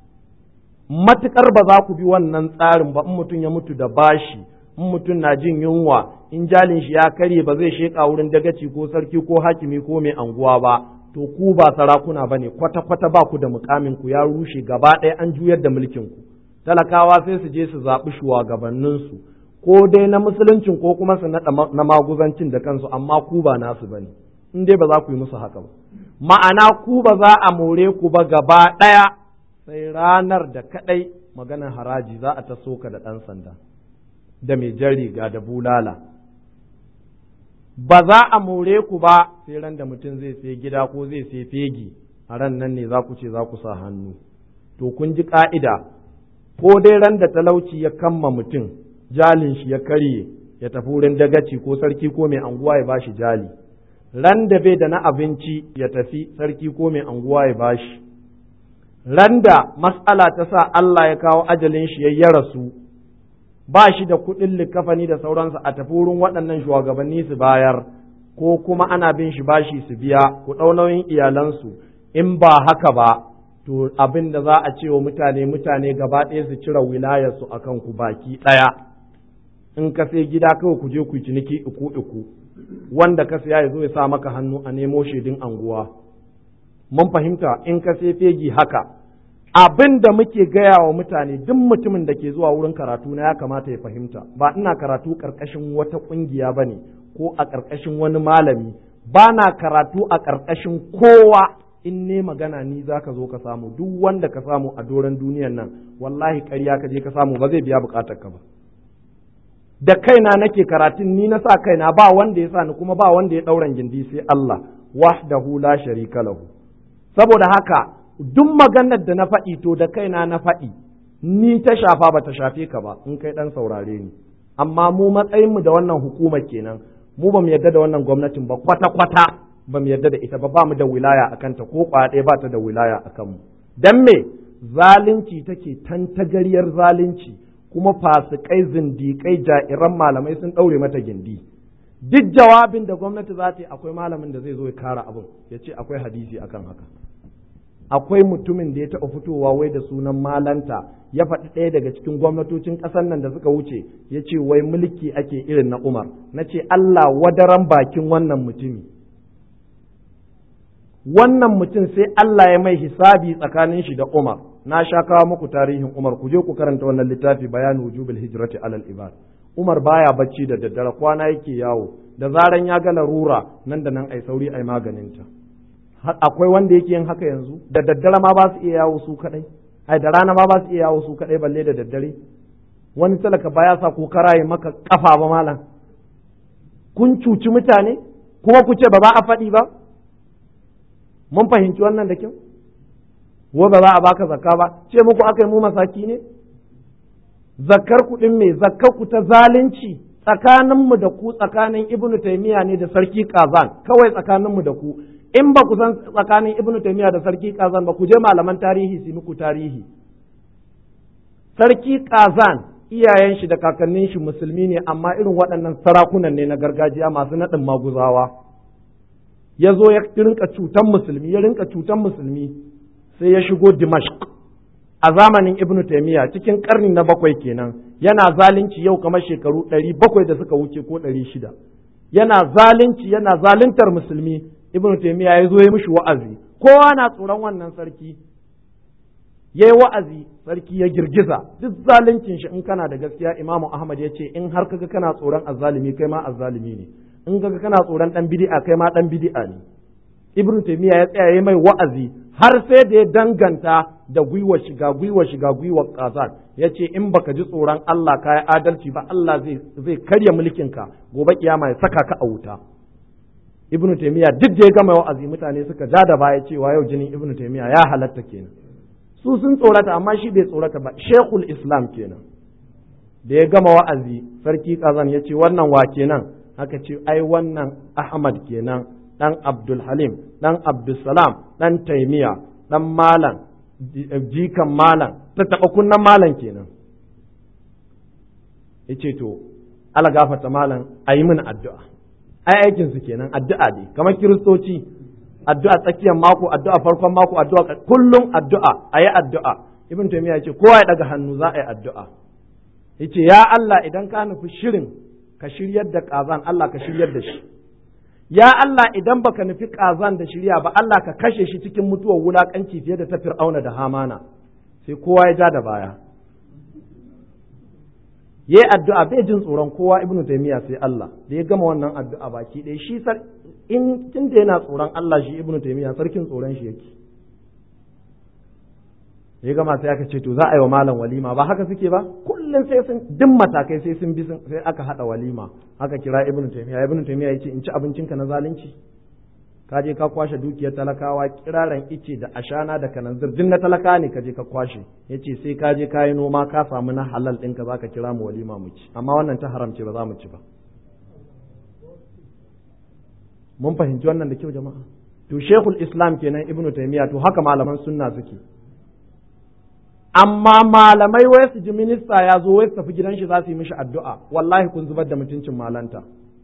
matukar ba za ku bi wannan tsarin ba in mutum ya mutu da bashi in mutum na jin yunwa in jalin shi ya karye ba zai sheka wurin dagaci ko sarki ko hakimi ko mai anguwa ba to ku ba sarakuna ba ne kwata-kwata ba ku da mukamin ku ya rushe gaba ɗaya an juyar da mulkin ku talakawa sai su je su zaɓi shugabanninsu ko dai na musuluncin ko kuma su naɗa na maguzancin da kansu amma ku ba nasu ba ne in dai ba za ku yi musu haka ba ma'ana ku ba za a more ku ba gaba ɗaya sai ranar da kaɗai maganar haraji za a ta soka da ɗan sanda da mai jan riga da bulala ba za a more ku ba sai ran da mutum zai sai gida ko zai sai fegi a ran nan ne za ku ce za ku sa hannu to kun ji ka'ida ko dai ran da talauci ya kamma mutum jalin shi ya karye ya tafi wurin dagaci ko sarki ko mai anguwa ya bashi jali ran da bai da na abinci ya tafi sarki ko mai anguwa ya bashi ran da mas'ala ta sa Allah ya kawo ajalin shi ya rasu ba shi da kuɗin likafani da sauransu a tafi wurin waɗannan shugabanni su bayar ko kuma ana bin shi bashi su biya ku ɗau nauyin iyalansu in ba haka ba to abin da za a ce wa mutane mutane gaba ɗaya su cire wilayarsu a kanku baki ɗaya in ka sai gida kawai ku je ku ciniki iku iku wanda ka siya ya zo ya sa maka hannu a nemo shaidun anguwa mun fahimta in ka sai fegi haka abin da muke gaya wa mutane duk mutumin da ke zuwa wurin karatu na ya kamata ya fahimta ba ina karatu ƙarƙashin wata ƙungiya ba ne ko a ƙarƙashin wani malami ba na karatu a ƙarƙashin kowa in ne magana ni za ka zo ka samu duk wanda ka samu a doron duniyan nan wallahi ƙarya ka je ka samu ba zai biya buƙatar ka ba da kaina nake karatun ni na sa kaina ba wanda ya sa ni kuma ba wanda ya ɗauran gindi sai Allah wahdahu la sharika lahu saboda haka duk maganar da na faɗi to da kaina na faɗi ni ta shafa ba ta shafe ka ba in kai ɗan saurare ni amma mu matsayinmu da wannan hukumar kenan mu ba mu yarda da wannan gwamnatin ba kwata-kwata ba mu yarda da ita ba ba mu da wilaya a kanta ko ɗaya ba ta da wilaya a kanmu dan me zalunci take tantagariyar zalunci kuma fasikai zindikai ja'iran malamai sun ɗaure mata gindi duk jawabin da gwamnati za ta yi akwai malamin da zai zo ya kara abin ya ce akwai hadisi akan haka akwai mutumin da ya taɓa fitowa wai da sunan malanta ya faɗi ɗaya daga cikin gwamnatocin ƙasar nan da suka wuce ya ce wai mulki ake irin na umar na ce allah wadaran bakin wannan mutumi wannan mutum sai allah ya mai hisabi tsakanin shi da umar na sha kawo muku tarihin umar ku je ku karanta wannan littafi bayanu wujubil hijrati alal ibad umar baya bacci da daddare kwana yake yawo da zaran ya ga larura nan da nan ai sauri ai maganinta akwai wanda yake yin haka yanzu da daddare ma ba su iya yawo su kadai ai da rana ma ba su iya yawo su kadai balle da daddare wani talaka baya sa ko karaye maka kafa ba malam kun cuci mutane kuma ku ce ba za a faɗi ba mun fahimci wannan da kyau wa ba za a baka zakka ba ce muku aka yi mu masaki ne zakkar kuɗin mai zakkar ku ta zalunci tsakaninmu da ku tsakanin ibnu taymiya ne da sarki kazan kawai tsakaninmu da ku in ba ku san tsakanin ibnu taymiya da sarki kazan ba ku je malaman tarihi su muku tarihi sarki kazan iyayen shi da kakannin shi musulmi ne amma irin waɗannan sarakunan ne na gargajiya masu naɗin maguzawa ya zo ya rinka cutan musulmi ya rinka cutan musulmi sai ya shigo dimashq a zamanin ibnu taymiya cikin karni na bakwai kenan yana zalunci yau kamar shekaru ɗari bakwai da suka wuce ko ɗari shida yana zalunci yana zaluntar musulmi ibnu taymiya ya zo ya mishi wa'azi kowa na tsoron wannan sarki ya yi wa'azi sarki ya girgiza duk zaluncin shi in kana da gaskiya imamu ahmad ya ce in har kaga kana tsoron azzalimi kai ma azzalimi ne in kaga kana tsoron dan bid'a kai ma dan bid'a ne ibnu taymiya ya tsaya mai wa'azi har sai da ya danganta da gwiwa shiga gwiwa shiga gwiwa kazan ya ce in baka ji tsoron Allah ka yi adalci ba Allah zai zai karya mulkinka gobe kiyama ya saka ka a wuta ibnu taymiya duk da ya gama wa'azi mutane suka ja da baya cewa yau jinin ibnu taymiya ya halatta kenan su sun tsorata amma shi bai tsorata ba shekul islam kenan da ya gama wa'azi sarki kazan ya ce wannan wa kenan aka ce ai wannan ahmad kenan dan abdul halim dan abdul salam dan taimiya dan malam jikan malam ta taɓa kunnan malam kenan ya ce to ala gafata malam a yi min addu'a ai aikinsu kenan addu'a ne kamar kiristoci addu'a tsakiyar mako addu'a farkon mako addu'a kullum addu'a a yi addu'a ibn taymiya ce kowa ya daga hannu za a yi addu'a yace ya Allah idan ka nufi shirin ka shiryar da kazan Allah ka shiryar da shi ya Allah idan baka nufi kazan da shirya ba Allah ka kashe shi cikin mutuwar wulakanci fiye da ta fir'auna da hamana sai kowa ya ja da baya ya yi addu'a bai jin tsoron kowa ibnu taimiyya sai Allah da ya gama wannan addu'a baki ɗaya shi in tun da yana tsoron Allah shi ibnu taimiyya sarkin tsoron shi yake ya gama sai aka ce to za a yi wa malam walima ba haka suke ba kullum sai sun duk matakai sai sun bi sai aka hada walima aka kira ibnu taimiyya ibnu taimiyya yace in ci abincinka na zalunci ka je ka kwashe dukiyar talakawa kiraran ice da ashana da kananzir duk na talaka ne ka je ka kwashe yace sai ka je ka yi noma ka samu na halal ɗinka za ka kira mu walima mu ci amma wannan ta haramce ba za mu ci ba mun fahimci wannan da kyau jama'a to shekul islam kenan ibnu taymiya to haka malaman sunna suke amma malamai wai su ji minista ya zo wai su tafi gidan shi za su yi mishi addu'a wallahi kun zubar da mutuncin malanta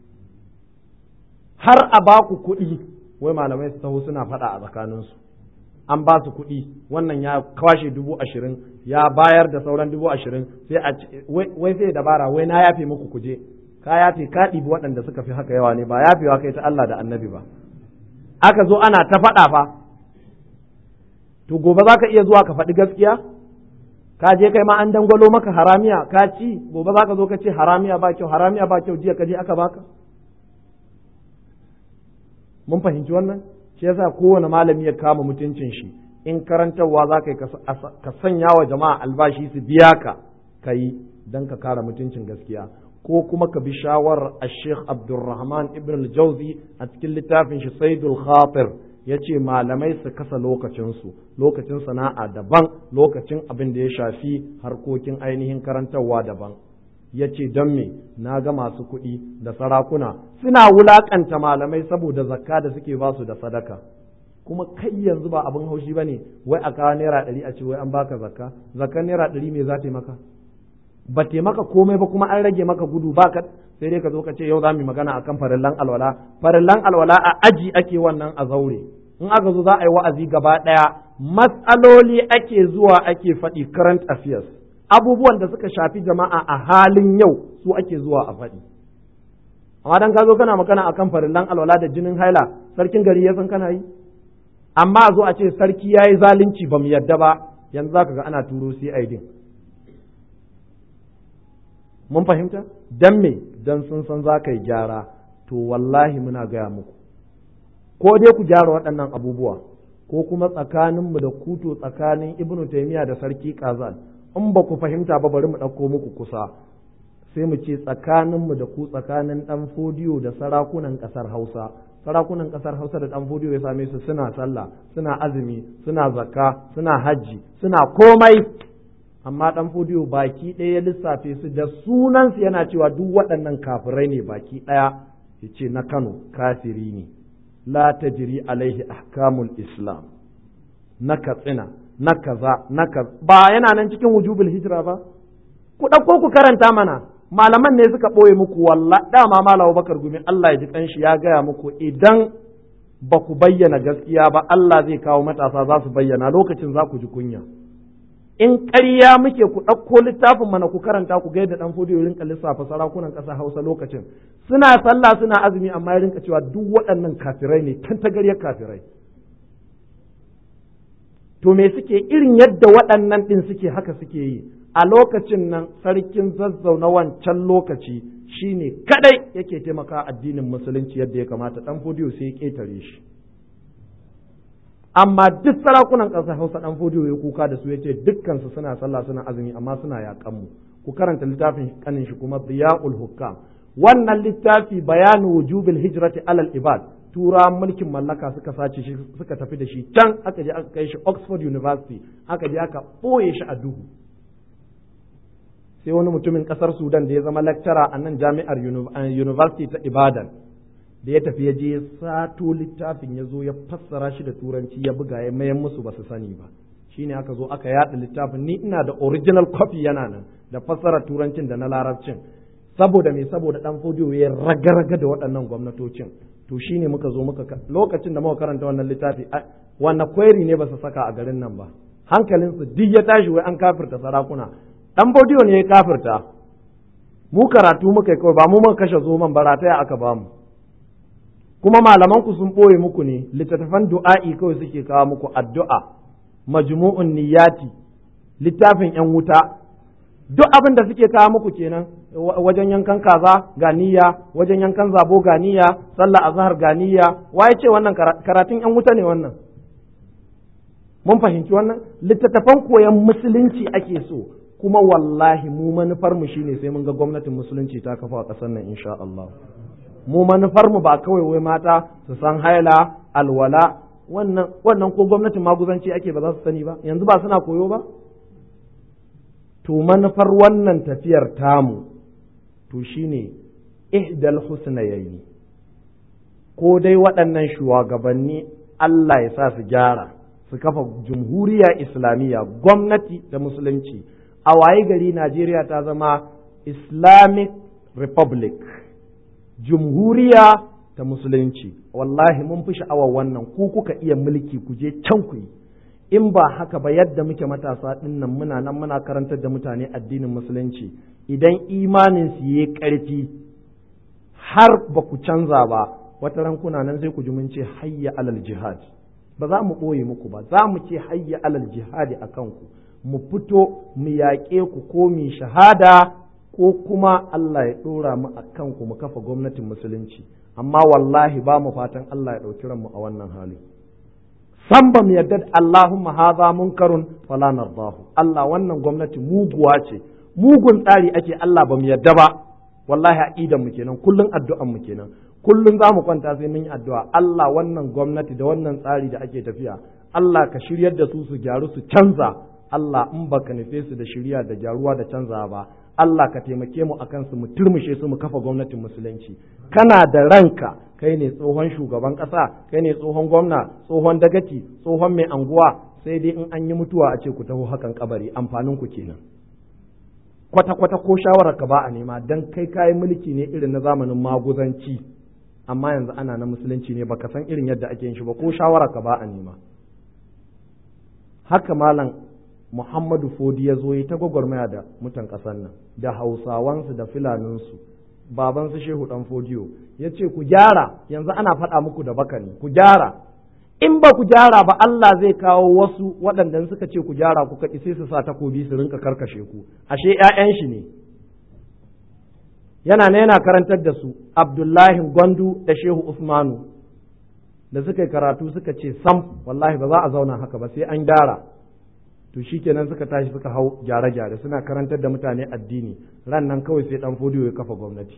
har a ba ku kuɗi wai malamai su taho suna faɗa a tsakaninsu an ba su kuɗi wannan ya kwashe dubu ashirin ya bayar da sauran dubu ashirin sai a wai sai dabara wai na yafe muku kuje ka yafe ka ɗibi waɗanda suka fi haka yawa ne ba yafewa kai ta Allah da annabi ba aka zo ana ta faɗa fa to gobe za ka iya zuwa ka faɗi gaskiya ka je kai ma an dangwalo maka haramiya ka ci gobe za ka zo ka ce haramiya ba kyau haramiya ba kyau jiya ka je aka baka mun fahimci wannan shi yasa kowane malami ya kama mutuncin shi in karantarwa za ka yi ka sanya wa jama'a albashi su biya ka ka yi don ka kara mutuncin gaskiya ko kuma ka bi shawarar a sheikh abdulrahman ibn al-jauzi a cikin littafin shi saidul khatir ya ce malamai su kasa lokacinsu lokacin sana'a daban lokacin abin da ya shafi harkokin ainihin karantarwa daban ya ce don me na ga masu kuɗi da sarakuna suna wulaƙanta malamai saboda zakka da suke ba su da sadaka kuma kai yanzu ba abin haushi ba ne wai a kawo naira ɗari a ce wai an baka zakka zakkan naira ɗari me za ta maka ba maka komai ba kuma an rage maka gudu ba ka sai dai ka zo ka ce yau za mu yi magana akan farillan alwala farillan alwala a aji ake wannan a zaure in aka zo za a yi wa'azi gaba ɗaya matsaloli ake zuwa ake faɗi current affairs abubuwan da suka shafi jama'a a halin yau su ake zuwa a faɗi amma dan ka zo kana magana akan farillan alwala da jinin haila sarkin gari ya san kana yi amma a zo a ce sarki ya yi zalunci ba mu yadda ba yanzu za ka ga ana turo CID mun fahimta dan me dan sun san za ka yi gyara to wallahi muna gaya muku ko dai ku gyara waɗannan abubuwa ko kuma tsakaninmu da kuto tsakanin ibnu taimiya da sarki kazan in ba ku fahimta ba bari mu ɗauko muku kusa sai mu ce tsakaninmu da ku tsakanin ɗan fodiyo da sarakunan ƙasar hausa sarakunan ƙasar hausa da ɗan fodiyo ya same su suna sallah suna azumi suna zakka suna hajji suna komai amma ɗan fodiyo baki ɗaya ya lissafe su da sunansu yana cewa duk waɗannan kafirai ne baki ɗaya ya ce na kano kafiri ne la tajri alaihi ahkamul islam na katsina na kaza na kaza ba yana nan cikin wujubul hijira ba ku ɗauko ku karanta mana malaman ne suka ɓoye muku walla dama malawa bakar gumi Allah ya ji kanshi ya gaya muku idan ba ku bayyana gaskiya ba Allah zai kawo matasa za su bayyana lokacin za ku ji kunya in ƙarya muke ku ɗauko littafin mana ku karanta ku ga yadda ɗan fodiyo rinka lissafa sarakunan ƙasa Hausa lokacin suna sallah suna azumi amma ya rinka cewa duk waɗannan kafirai ne kan tagaryar kafirai to me suke irin yadda waɗannan ɗin suke haka suke yi a lokacin nan sarkin zazzau na wancan lokaci shine kadai yake taimaka addinin musulunci yadda ya kamata ɗan fodiyo sai ya ƙetare shi amma duk sarakunan ƙasar hausa ɗan fodiyo ya kuka da su ya ce dukkansu suna sallah suna azumi amma suna yaƙan mu ku karanta littafin kanin shi kuma biya'ul hukam wannan littafi bayanu wujubil hijrati alal ibad tura mulkin mallaka suka sace shi suka tafi da shi can aka je aka kai shi Oxford University aka je aka ɓoye shi a duhu sai wani mutumin ƙasar Sudan da ya zama lecturer a nan jami'ar University ta Ibadan da ya tafi ya je sato littafin ya zo ya fassara shi da turanci ya buga ya mayan musu ba su sani ba shine aka zo aka yaɗa littafin ni ina da original copy yana nan da fassara turancin da na larabcin saboda me saboda dan fodiyo ya raga-raga da waɗannan gwamnatocin to shine muka zo muka lokacin da muka karanta wannan littafi wannan kwairi ne ba su saka a garin nan ba hankalinsu duk ya tashi wai an kafirta sarakuna dan fodiyo ne ya kafirta mu karatu muka kawai ba mu muka kashe zoman barataya aka bamu kuma malaman ku sun ɓoye muku ne littattafan du'a'i kawai suke kawo muku addu'a majmu'un niyyati littafin yan wuta duk abin da suke kawo muku kenan wajen yankan kaza ga niyya wajen yankan zabo ga niyya sallah azhar ga niyya waye ce wannan karatun yan wuta ne wannan mun fahimci wannan littattafan koyon musulunci ake so kuma wallahi mu manufar mu shine sai mun ga gwamnatin musulunci ta kafa a ƙasar nan insha Allah mu manufar mu ba kawai wai mata su san haila alwala wannan wannan ko gwamnatin maguzanci ake ba za su sani ba yanzu ba suna koyo ba to manufar wannan tafiyar tamu to shine ihdal husnayaini ko dai waɗannan shugabanni Allah ya sa su gyara su kafa jumhuriya islamiyya gwamnati da musulunci a waye gari Najeriya ta zama Islamic Republic jumhuriya ta musulunci wallahi mun fi sha'awar wannan ku kuka iya mulki ku je can ku yi in ba haka ba yadda muke matasa ɗin nan muna nan muna karantar da mutane addinin musulunci idan imanin su yi ƙarfi har ba ku canza ba wata ran kuna nan sai ku ji mun ce hayya alal jihad ba za mu ɓoye muku ba za mu ce hayya alal jihadi a kanku mu fito mu yaƙe ku ko mu shahada ko kuma Allah ya ɗora mu a kanku mu kafa gwamnatin musulunci amma wallahi ba mu fatan Allah ya ɗauki ranmu a wannan hali san ba mu yarda Allahumma haza munkarun fala nardahu Allah wannan gwamnati muguwa ce mugun tsari ake Allah ba mu yarda ba wallahi aqidan mu kenan kullun addu'an mu kenan kullun za mu kwanta sai mun yi addu'a Allah wannan gwamnati da wannan tsari da ake tafiya Allah ka shiryar da su su gyaru su canza Allah in baka nufe su da shirya da gyaruwa da canza ba Allah ka taimake mu akan su mu turmushe su mu kafa gwamnatin musulunci kana da ranka kai ne tsohon shugaban ƙasa kai ne tsohon gwamna tsohon dagaci tsohon mai anguwa sai dai in an yi mutuwa a ce ku taho hakan kabari amfanin ku kenan kwata kwata ko shawarar ka ba a nema dan kai kayi mulki ne irin na zamanin maguzanci amma yanzu ana na musulunci ne baka san irin yadda ake yin shi ba ko shawarar ka ba a nema haka malam Muhammadu Fodi ya zo yi ta gwagwarmaya da mutan ƙasar nan da Hausawansu da Filaninsu babansu Shehu ɗan Fodiyo ya ce ku gyara yanzu ana faɗa muku da baka ne ku gyara in ba ku gyara ba Allah zai kawo wasu waɗanda suka ce ku gyara ku kaɗi sai su sa takobi su rinka karkashe ku ashe ‘ya'yan shi ne yana ne yana karantar da su Abdullahi Gwandu da Shehu Usmanu da suka yi karatu suka ce sam wallahi ba za a zauna haka ba sai an gyara to shikenan suka tashi suka hau gyare-gyare suna karantar da mutane addini ran nan kawai sai dan fodiyo ya kafa gwamnati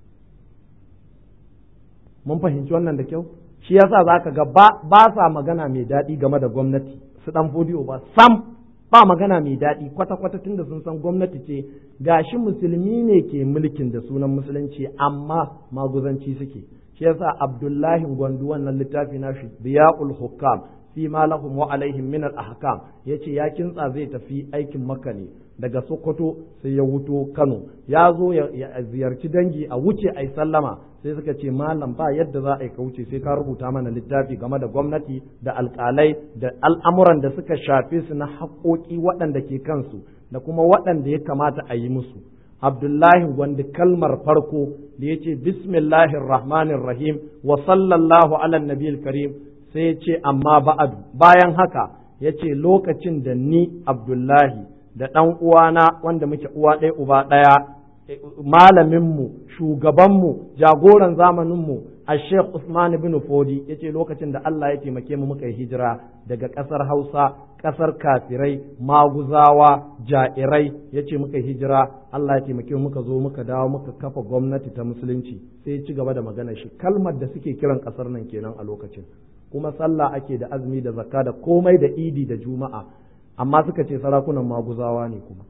mun fahimci wannan da kyau shi yasa zaka ga ba sa magana mai daɗi game da gwamnati su dan fodiyo ba sam ba magana mai daɗi kwata-kwata tunda sun san gwamnati ce gashi musulmi ne ke mulkin da sunan musulunci amma maguzanci suke shi yasa abdullahi gwandu wannan littafi nashi biya'ul hukam fi ma lahum wa alaihim min al ahkam yace ya kintsa zai tafi aikin makka ne daga sokoto sai ya wuto kano ya zo ya ziyarci dangi a wuce ai sallama sai suka ce malam ba yadda za a yi ka wuce sai ka rubuta mana littafi game da gwamnati da alkalai da al'amuran da suka shafe su na haƙoƙi waɗanda ke kansu da kuma waɗanda ya kamata a yi musu abdullahi wanda kalmar farko da ya ce bismillahir rahmanir rahim wa sallallahu ala nabiyil karim sai ya ce amma ba'adu bayan haka ya ce lokacin da ni abdullahi da ɗan uwana wanda muke uwa ɗaya uba ɗaya malaminmu shugabanmu jagoran zamaninmu a sheikh usman bin fodi ya ce lokacin da allah ya taimake mu muka yi hijira daga ƙasar hausa ƙasar kafirai maguzawa ja'irai ya ce muka yi hijira allah ya taimake mu muka zo muka dawo muka kafa gwamnati ta musulunci sai ya ci gaba da magana shi kalmar da suke kiran ƙasar nan kenan a lokacin kuma sallah ake da azumi da zakka da komai da idi da juma'a amma suka ce sarakunan maguzawa ne kuma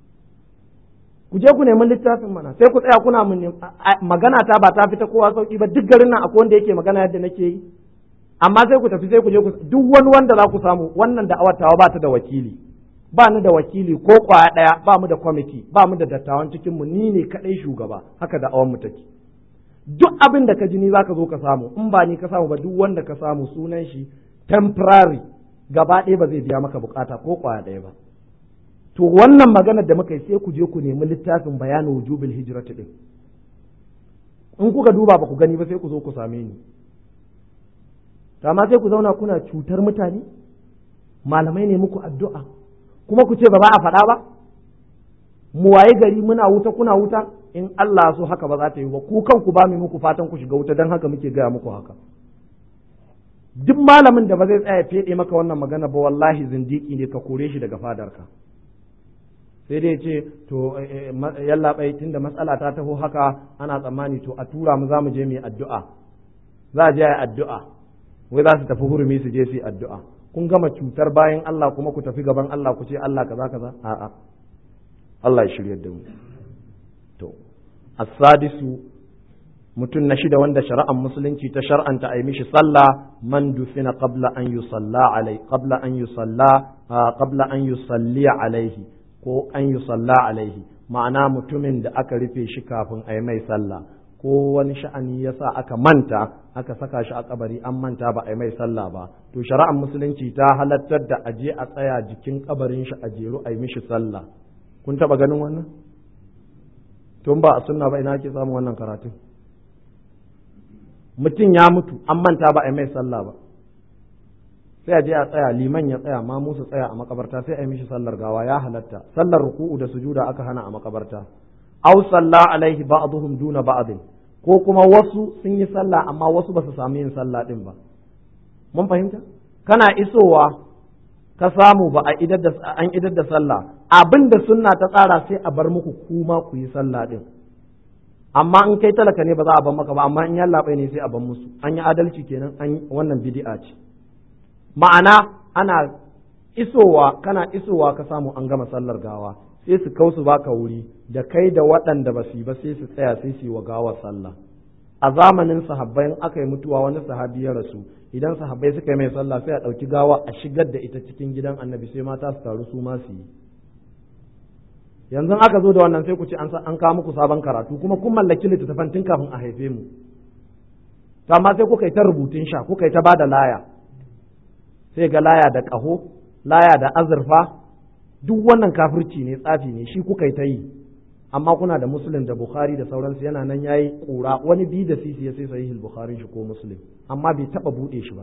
ku je ku nemi littafin mana sai ku tsaya kuna mun magana ta ba ta fita kowa sauki ba duk garin nan akwai wanda yake magana yadda nake yi amma sai ku tafi sai ku je ku duk wani wanda za ku samu wannan da awatawa ba ta da wakili ba ni da wakili ko kwaya daya ba mu da kwamiti ba mu da dattawan cikin mu ni ne kadai shugaba haka da awan mu take duk abin da ka ji ni zaka zo ka samu in ba ni ka samu ba duk wanda ka samu sunan shi temporary gaba ɗaya ba zai biya maka bukata ko kwaya ɗaya ba to wannan maganar da muka yi sai ku je ku nemi littafin bayanin wujubil hijrati din in kuka duba ba ku gani ba sai ku zo ku same ni amma sai ku zauna kuna cutar mutane malamai ne muku addu'a kuma ku ce ba ba a faɗa ba mu waye gari muna wuta kuna wuta in Allah so haka ba za ta yi ba ku kanku ba mu muku fatan ku shiga wuta don haka muke gaya muku haka duk malamin da ba zai tsaya feɗe maka wannan magana ba wallahi zindiki ne ka kore shi daga fadarka sai dai ce to yalla bai tunda matsala ta taho haka ana tsammani to a tura mu za mu je mu yi addu'a za a je a yi addu'a wai za su tafi hurumi su je su yi addu'a kun gama cutar bayan Allah kuma ku tafi gaban Allah ku ce Allah kaza kaza a'a Allah ya shirya da mu to as-sadisu mutum na shida wanda shari'ar musulunci ta shar'anta a yi mishi sallah man dufina qabla an yusalla alai qabla an yusalla qabla an yusalli alaihi ko an yusalla alaihi ma'ana mutumin da aka rufe shi kafin a yi mai sallah ko wani sha'ani ya sa aka manta aka saka shi a kabari an manta ba a yi mai sallah ba to shari'ar musulunci ta halattar da aje a tsaya jikin kabarin shi a jeru a yi mishi sallah kun taba ganin wannan tun ba a sunna ba ina ake samun wannan karatun mutum ya mutu an manta ba a yi mai sallah ba sai a je a tsaya liman ya tsaya ma musu tsaya a makabarta sai a yi mishi sallar gawa ya halatta sallar ruku'u da sujuda aka hana a makabarta aw salla alaihi ba'dhum duna ba'd ko kuma wasu sun yi sallah amma wasu ba su samu yin sallah din ba mun fahimta kana isowa ka samu ba a idar da an idar da sallah abinda sunna ta tsara sai a bar muku kuma ku yi sallah din amma in kai talaka ne ba za a ban maka ba amma in yalla bai ne sai a ban musu an yi adalci kenan an wannan bid'a ce ma'ana ana isowa kana isowa ka samu an gama sallar gawa sai su kausu baka wuri da kai da waɗanda ba su yi ba sai su tsaya sai su yi wa gawar sallah a zamanin sahabbai in aka yi mutuwa wani sahabi ya rasu idan sahabbai suka yi mai sallah sai a ɗauki gawa a shigar da ita cikin gidan annabi sai mata su taru su ma su yi yanzu aka zo da wannan sai ku ce an kawo muku sabon karatu kuma kun mallaki littattafan tun kafin a haife mu to amma sai kuka yi ta rubutun sha kuka yi ta bada laya sai ga laya da ƙaho laya da azurfa duk wannan kafirci ne tsafi ne shi kuka yi ta yi amma kuna da muslim da bukhari da sauransu yana nan yayi kura wani bi da sisi ya sai sahihul bukhari shi ko muslim amma bai taba bude shi ba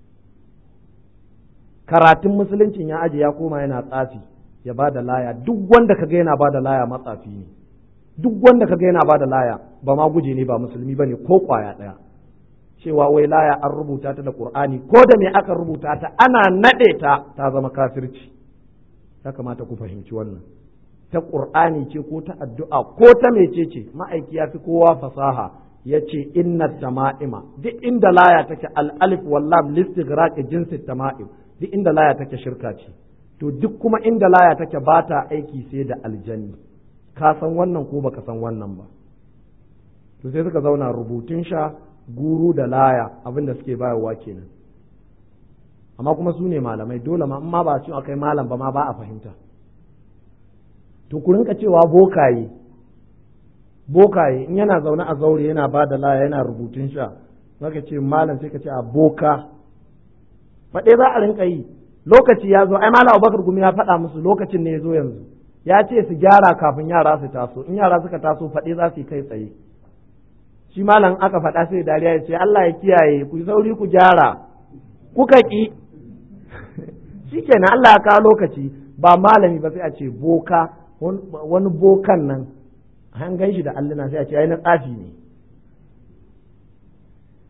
karatun musuluncin ya aje ya koma yana tsafi ya ba da laya duk wanda kaga yana ba da laya matsafi ne duk wanda kaga yana ba da laya ba ma guje ne ba musulmi bane ko kwaya daya cewa wai laya an rubuta ta da qur'ani ko da me aka rubuta ta ana nade ta ta zama kafirci ya kamata ku fahimci wannan ta qur'ani ce ko ta addu'a ko ta mecece ma'aiki ya fi kowa fasaha ya ce inna tama'ima duk inda laya take al-alif wal lam listighraq jinsi tama'im duk inda laya take shirka ce to duk kuma inda laya take ba ta aiki sai da aljanni ka san wannan ko baka san wannan ba to sai suka zauna rubutun sha guru da laya abinda suke bayarwa kenan amma kuma su ne malamai dole ma amma ba su akai malam ba ma ba a fahimta to ku rinka cewa bokaye bokaye in yana zaune a zaure yana ba da laya yana rubutun sha zaka ce malam sai ka ce a boka faɗe za a rinka yi lokaci ya zo ai malam abubakar gumi ya faɗa musu lokacin ne ya zo yanzu ya ce su gyara kafin yara su taso in yara suka taso faɗe za su yi kai tsaye shi malam aka faɗa sai dariya ya ce Allah ya kiyaye ku sauri ku gyara kuka ki shikenan Allah ya kawo lokaci ba malami ba sai a ce boka wani bokan nan an gan shi da alluna sai a ce ai na tsafi ne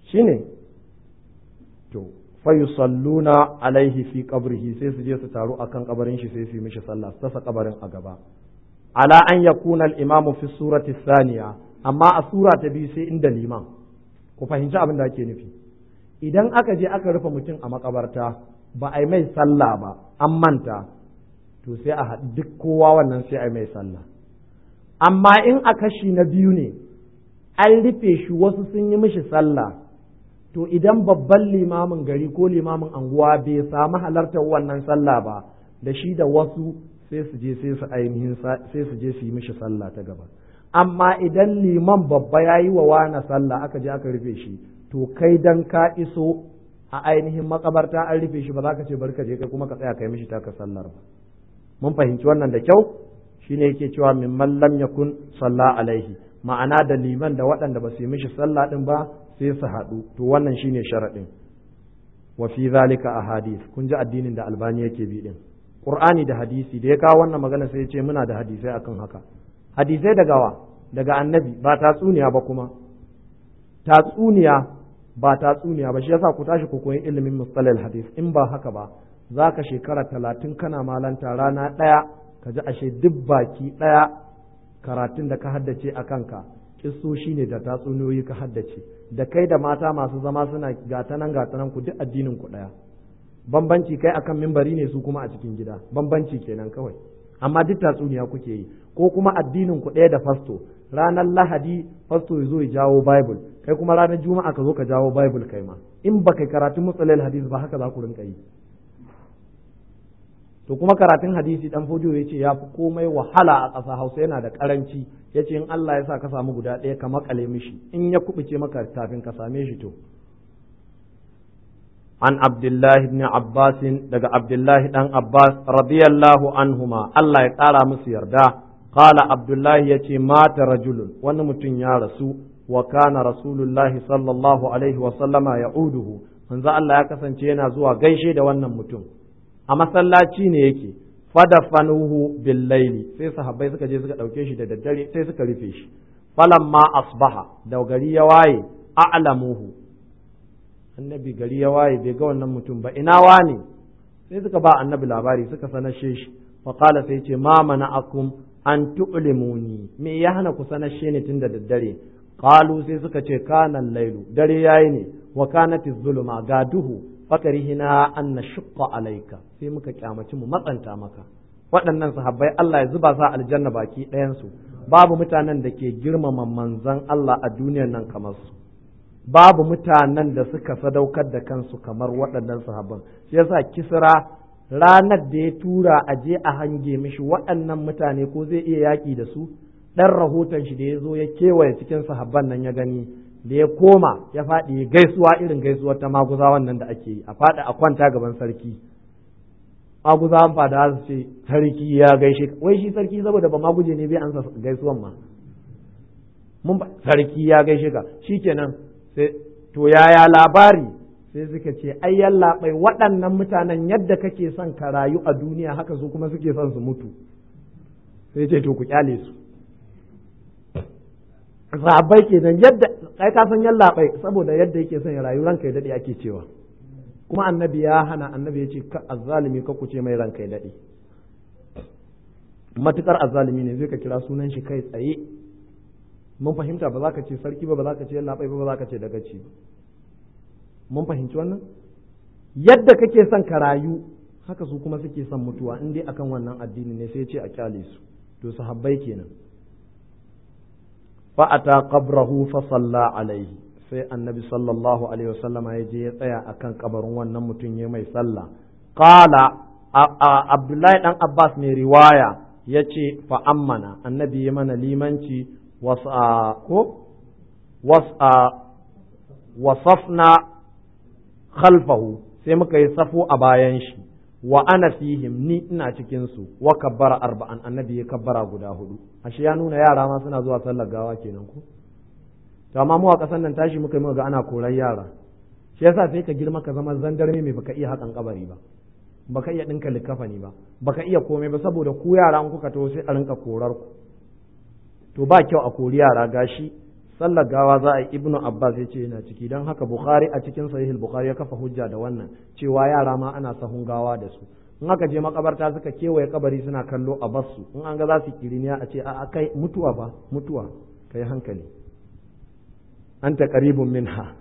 shine to fayusalluna alaihi fi qabrihi sai su je su taru akan kabarin shi sai su yi mishi sallah su tasa kabarin a gaba ala an yakuna al-imamu fi surati thaniya amma a sura ta biyu sai inda liman ku fahimci abin da ake nufi idan aka je aka rufe mutum a makabarta ba a yi mai sallah ba an manta to sai a haɗu duk kowa wannan sai a yi mai sallah amma in a kashi na biyu ne an rufe shi wasu sun yi mishi sallah to idan babban limamin gari ko limamin anguwa bai samu halartar wannan sallah ba da shi da wasu sai su je sai su ainihin sai su je su yi mishi sallah ta gaba amma idan liman babba ya yi wa wani sallah aka je aka rufe shi to kai dan ka iso a ainihin makabarta an rufe shi ba za ka ce bari ka je kai kuma ka tsaya kai mishi taka sallar ba mun fahimci wannan da kyau shine yake cewa min man lam yakun salla alaihi ma'ana da liman da waɗanda ba su yi mishi sallah din ba sai su haɗu to wannan shine sharaɗin wa fi zalika ahadith kun ji addinin da albani yake bi din qur'ani da hadisi da ya kawo wannan magana sai ya ce muna da hadisai akan haka hadisai daga wa daga annabi ba tatsuniya ba kuma tatsuniya ba tatsuniya ba shi yasa ku tashi ku koyi ilimin mustalal hadis in ba haka ba za ka shekara talatin kana malanta rana ɗaya ka ji ashe duk baki ɗaya karatun da ka haddace a kanka kissoshi ne da tatsuniyoyi ka haddace da kai da mata masu zama suna gatanan gatanan ku duk addinin ku ɗaya bambanci kai akan mimbari ne su kuma a cikin gida bambanci kenan kawai amma duk tatsuniya kuke yi ko kuma addinin ku ɗaya da fasto ranar lahadi fasto ya zo ya jawo bible kai kuma ranar juma'a ka zo ka jawo bible kai ma in ba kai karatun mutsalil hadis ba haka za ku rinka yi to kuma karatun hadisi dan fojo ya ce ya fi komai wahala a ƙasa hausa yana da ƙaranci ya ce in Allah ya sa ka samu guda ɗaya ka makale mishi in ya kubuce maka kafin ka same shi to an abdullahi ibn abbas daga abdullahi dan abbas radiyallahu anhuma Allah ya ƙara musu yarda qala abdullahi yace mata rajulun wani mutum ya rasu wa kana rasulullahi sallallahu alaihi wa sallama ya'uduhu manzo Allah ya kasance yana zuwa gaishe da wannan mutum a masallaci ne yake fadafanuhu bil laili sai sahabbai suka je suka dauke shi da daddare sai suka rufe shi falamma asbaha da gari ya waye a'lamuhu annabi gari ya waye bai ga wannan mutum ba ina wane sai suka ba annabi labari suka sanashe shi fa qala sai ce ma mana'akum an tu'limuni me ya hana ku sanashe ni tun da daddare qalu sai suka ce kana lailu dare yayi ne wa kanati zuluma ga duhu fakarihina an na shukka alaika sai muka kyamaci mu matsanta maka waɗannan sahabbai Allah ya zuba sa aljanna baki ɗayansu babu mutanen da ke girmama manzan Allah a duniyar nan kamar su babu mutanen da suka sadaukar da kansu kamar waɗannan sahabban shi yasa kisra ranar da ya tura a je a hange mishi waɗannan mutane ko zai iya yaƙi da su ɗan rahoton shi da ya zo ya kewaye cikin sahabban nan ya gani da ya koma ya faɗi gaisuwa irin gaisuwar ta maguzawan nan da ake yi a faɗi a kwanta gaban sarki maguzawan fada su ce sarki ya gaishe wai shi sarki saboda ba maguje ne bai ansa gaisuwan ma mun ba sarki ya gaishe ka shikenan sai to yaya labari sai suka ce ai yallaɓai waɗannan mutanen yadda kake son ka rayu a duniya haka su kuma suke son su mutu sai ce to ku kyale su sahabbai kenan yadda kai ka san yalla bai saboda yadda yake son ya rayu ranka ya dade ake cewa kuma annabi ya hana annabi ya ce ka azzalimi ka kuce mai ranka ya dade matukar azzalimi ne zai ka kira sunan shi kai tsaye mun fahimta ba za ka ce sarki ba ba za ka ce yalla bai ba ba za ka ce dagaci ba mun fahimci wannan yadda kake son ka rayu haka su kuma suke son mutuwa in dai akan wannan addini ne sai ya ce a kyale su to sahabbai kenan fa'ata qabrahu fa salla alaihi sai annabi sallallahu alaihi wasallama ya je ya tsaya akan kabarin wannan mutum ya mai sallah qala abdullahi dan abbas mai riwaya ya ce fa ammana annabi ya mana limanci wasa ko wasa wasafna khalfahu sai muka yi safu a bayan shi wa ana fihim ni ina cikin su wa kabbara arba'an annabi ya kabbara guda hudu ashe ya nuna yara ma suna zuwa sallar gawa kenan ko to amma mu a kasan nan tashi muka yi ga ana korar yara shi yasa sai ka girma ka zama zandarme mai baka iya hakan kabari ba baka iya dinka likafani ba baka iya komai ba saboda ku yara an kuka taho sai a rinka korar ku to ba kyau a kori yara gashi sallar gawa za a yi ibnu abbas ya ce yana ciki don haka bukhari a cikin sahih bukhari ya kafa hujja da wannan cewa yara ma ana sahun gawa da su in aka je makabarta suka kewaye kabari suna kallo a basu in an ga za su kiriniya a ce a kai mutuwa ba mutuwa kai hankali anta qaribun minha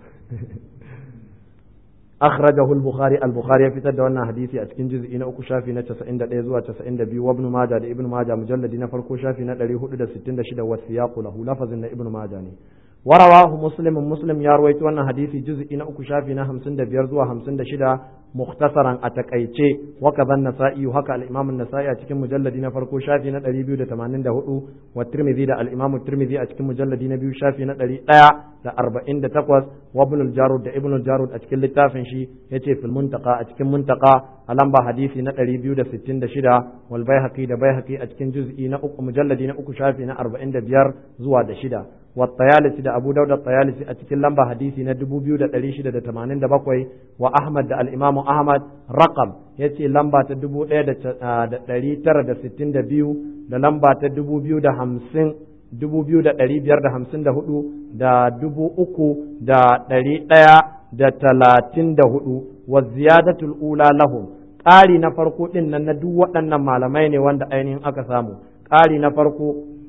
أخرجه البخاري البخاري في تد وانا حديثي أتكين جزء إن أكو شافي نتسا إن دا إزوا تسا إن دا بي وابن ماجا دا ابن ماجا مجلد إن فرقو شافي نتالي هدو دا ستين دا شدا والسياق له لفظ إن ابن ماجا ني ورواه مسلم مسلم يا رويت وانا حديثي جزء إن أكو شافي نا همسن دا بيرزوا همسن دا شدا مختصرا أتكأيتي وكذا النسائي وهكا الإمام النسائي أتكين مجلد إن فرقو شافي نتالي بيو دا تمانين دا هدو والترمذي دا الإمام الترمذي أتكين مجلد إن بيو شافي نتالي da arba'in da takwas wa ibn jarud da ibn jarud a cikin littafin shi yace fil muntaka a cikin muntaka a lamba hadisi na ɗari biyu da sittin da shida wal baihaqi da baihaqi a cikin juz'i na uku mujalladi na uku shafi na arba'in da biyar zuwa da shida wa tayalisi da abu dauda tayalisi a cikin lamba hadisi na dubu biyu da ɗari shida da tamanin da bakwai wa ahmad da al-imamu ahmad raqam yace lamba ta dubu ɗaya da ɗari tara da sittin da biyu da lamba ta dubu biyu da hamsin dubu biyu da ɗari biyar da hamsin da hudu da dubu uku da ɗari ɗaya da talatin da hudu wa ziyadatul ula lahum ƙari na farko ɗin nan na duk waɗannan malamai ne wanda ainihin aka samu ƙari na farko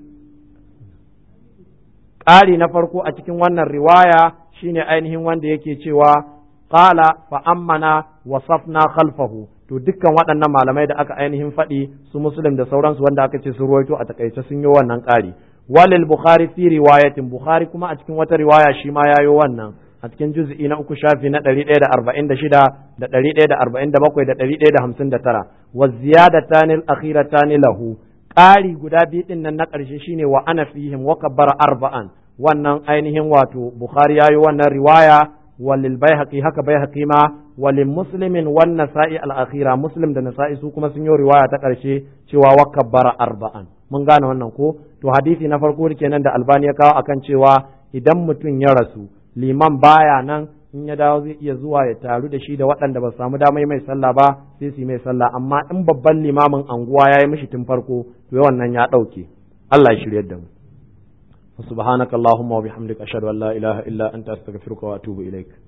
ƙari na farko a cikin wannan riwaya shine ainihin wanda yake cewa qala fa ammana wa safna khalfahu to dukkan waɗannan malamai da aka ainihin faɗi su muslim da sauransu wanda aka ce su ruwaito a takaice sun yi wannan ƙari walil bukhari fi riwayatin bukhari kuma a cikin wata riwaya shi ma yayo wannan a cikin juz'i na uku shafi na ɗari ɗaya da arba'in da shida da ɗari ɗaya da arba'in da bakwai da ɗari ɗaya da hamsin da tara wa ziyadatani akhiratani lahu ƙari guda biyu ɗin nan na ƙarshe shine wa ana fihim wa kabbara arba'an wannan ainihin wato bukhari yayo wannan riwaya walil baihaqi haka baihaqi ma walil muslimin wan nasa'i al akhira muslim da nasa'i su kuma sun yi riwaya ta ƙarshe cewa wa kabbara arba'an mun gane wannan ko to hadisi na farko kenan da albani ya kawo akan cewa idan mutum ya rasu liman baya nan in ya dawo zai iya zuwa ya taru da shi da waɗanda ba su samu damar mai sallah ba sai su yi mai sallah amma in babban limamin anguwa ya yi mishi tun farko to wannan ya ɗauke Allah ya shiryar da mu subhanakallahumma wa bihamdika ashhadu an la ilaha illa anta astaghfiruka wa atubu ilaik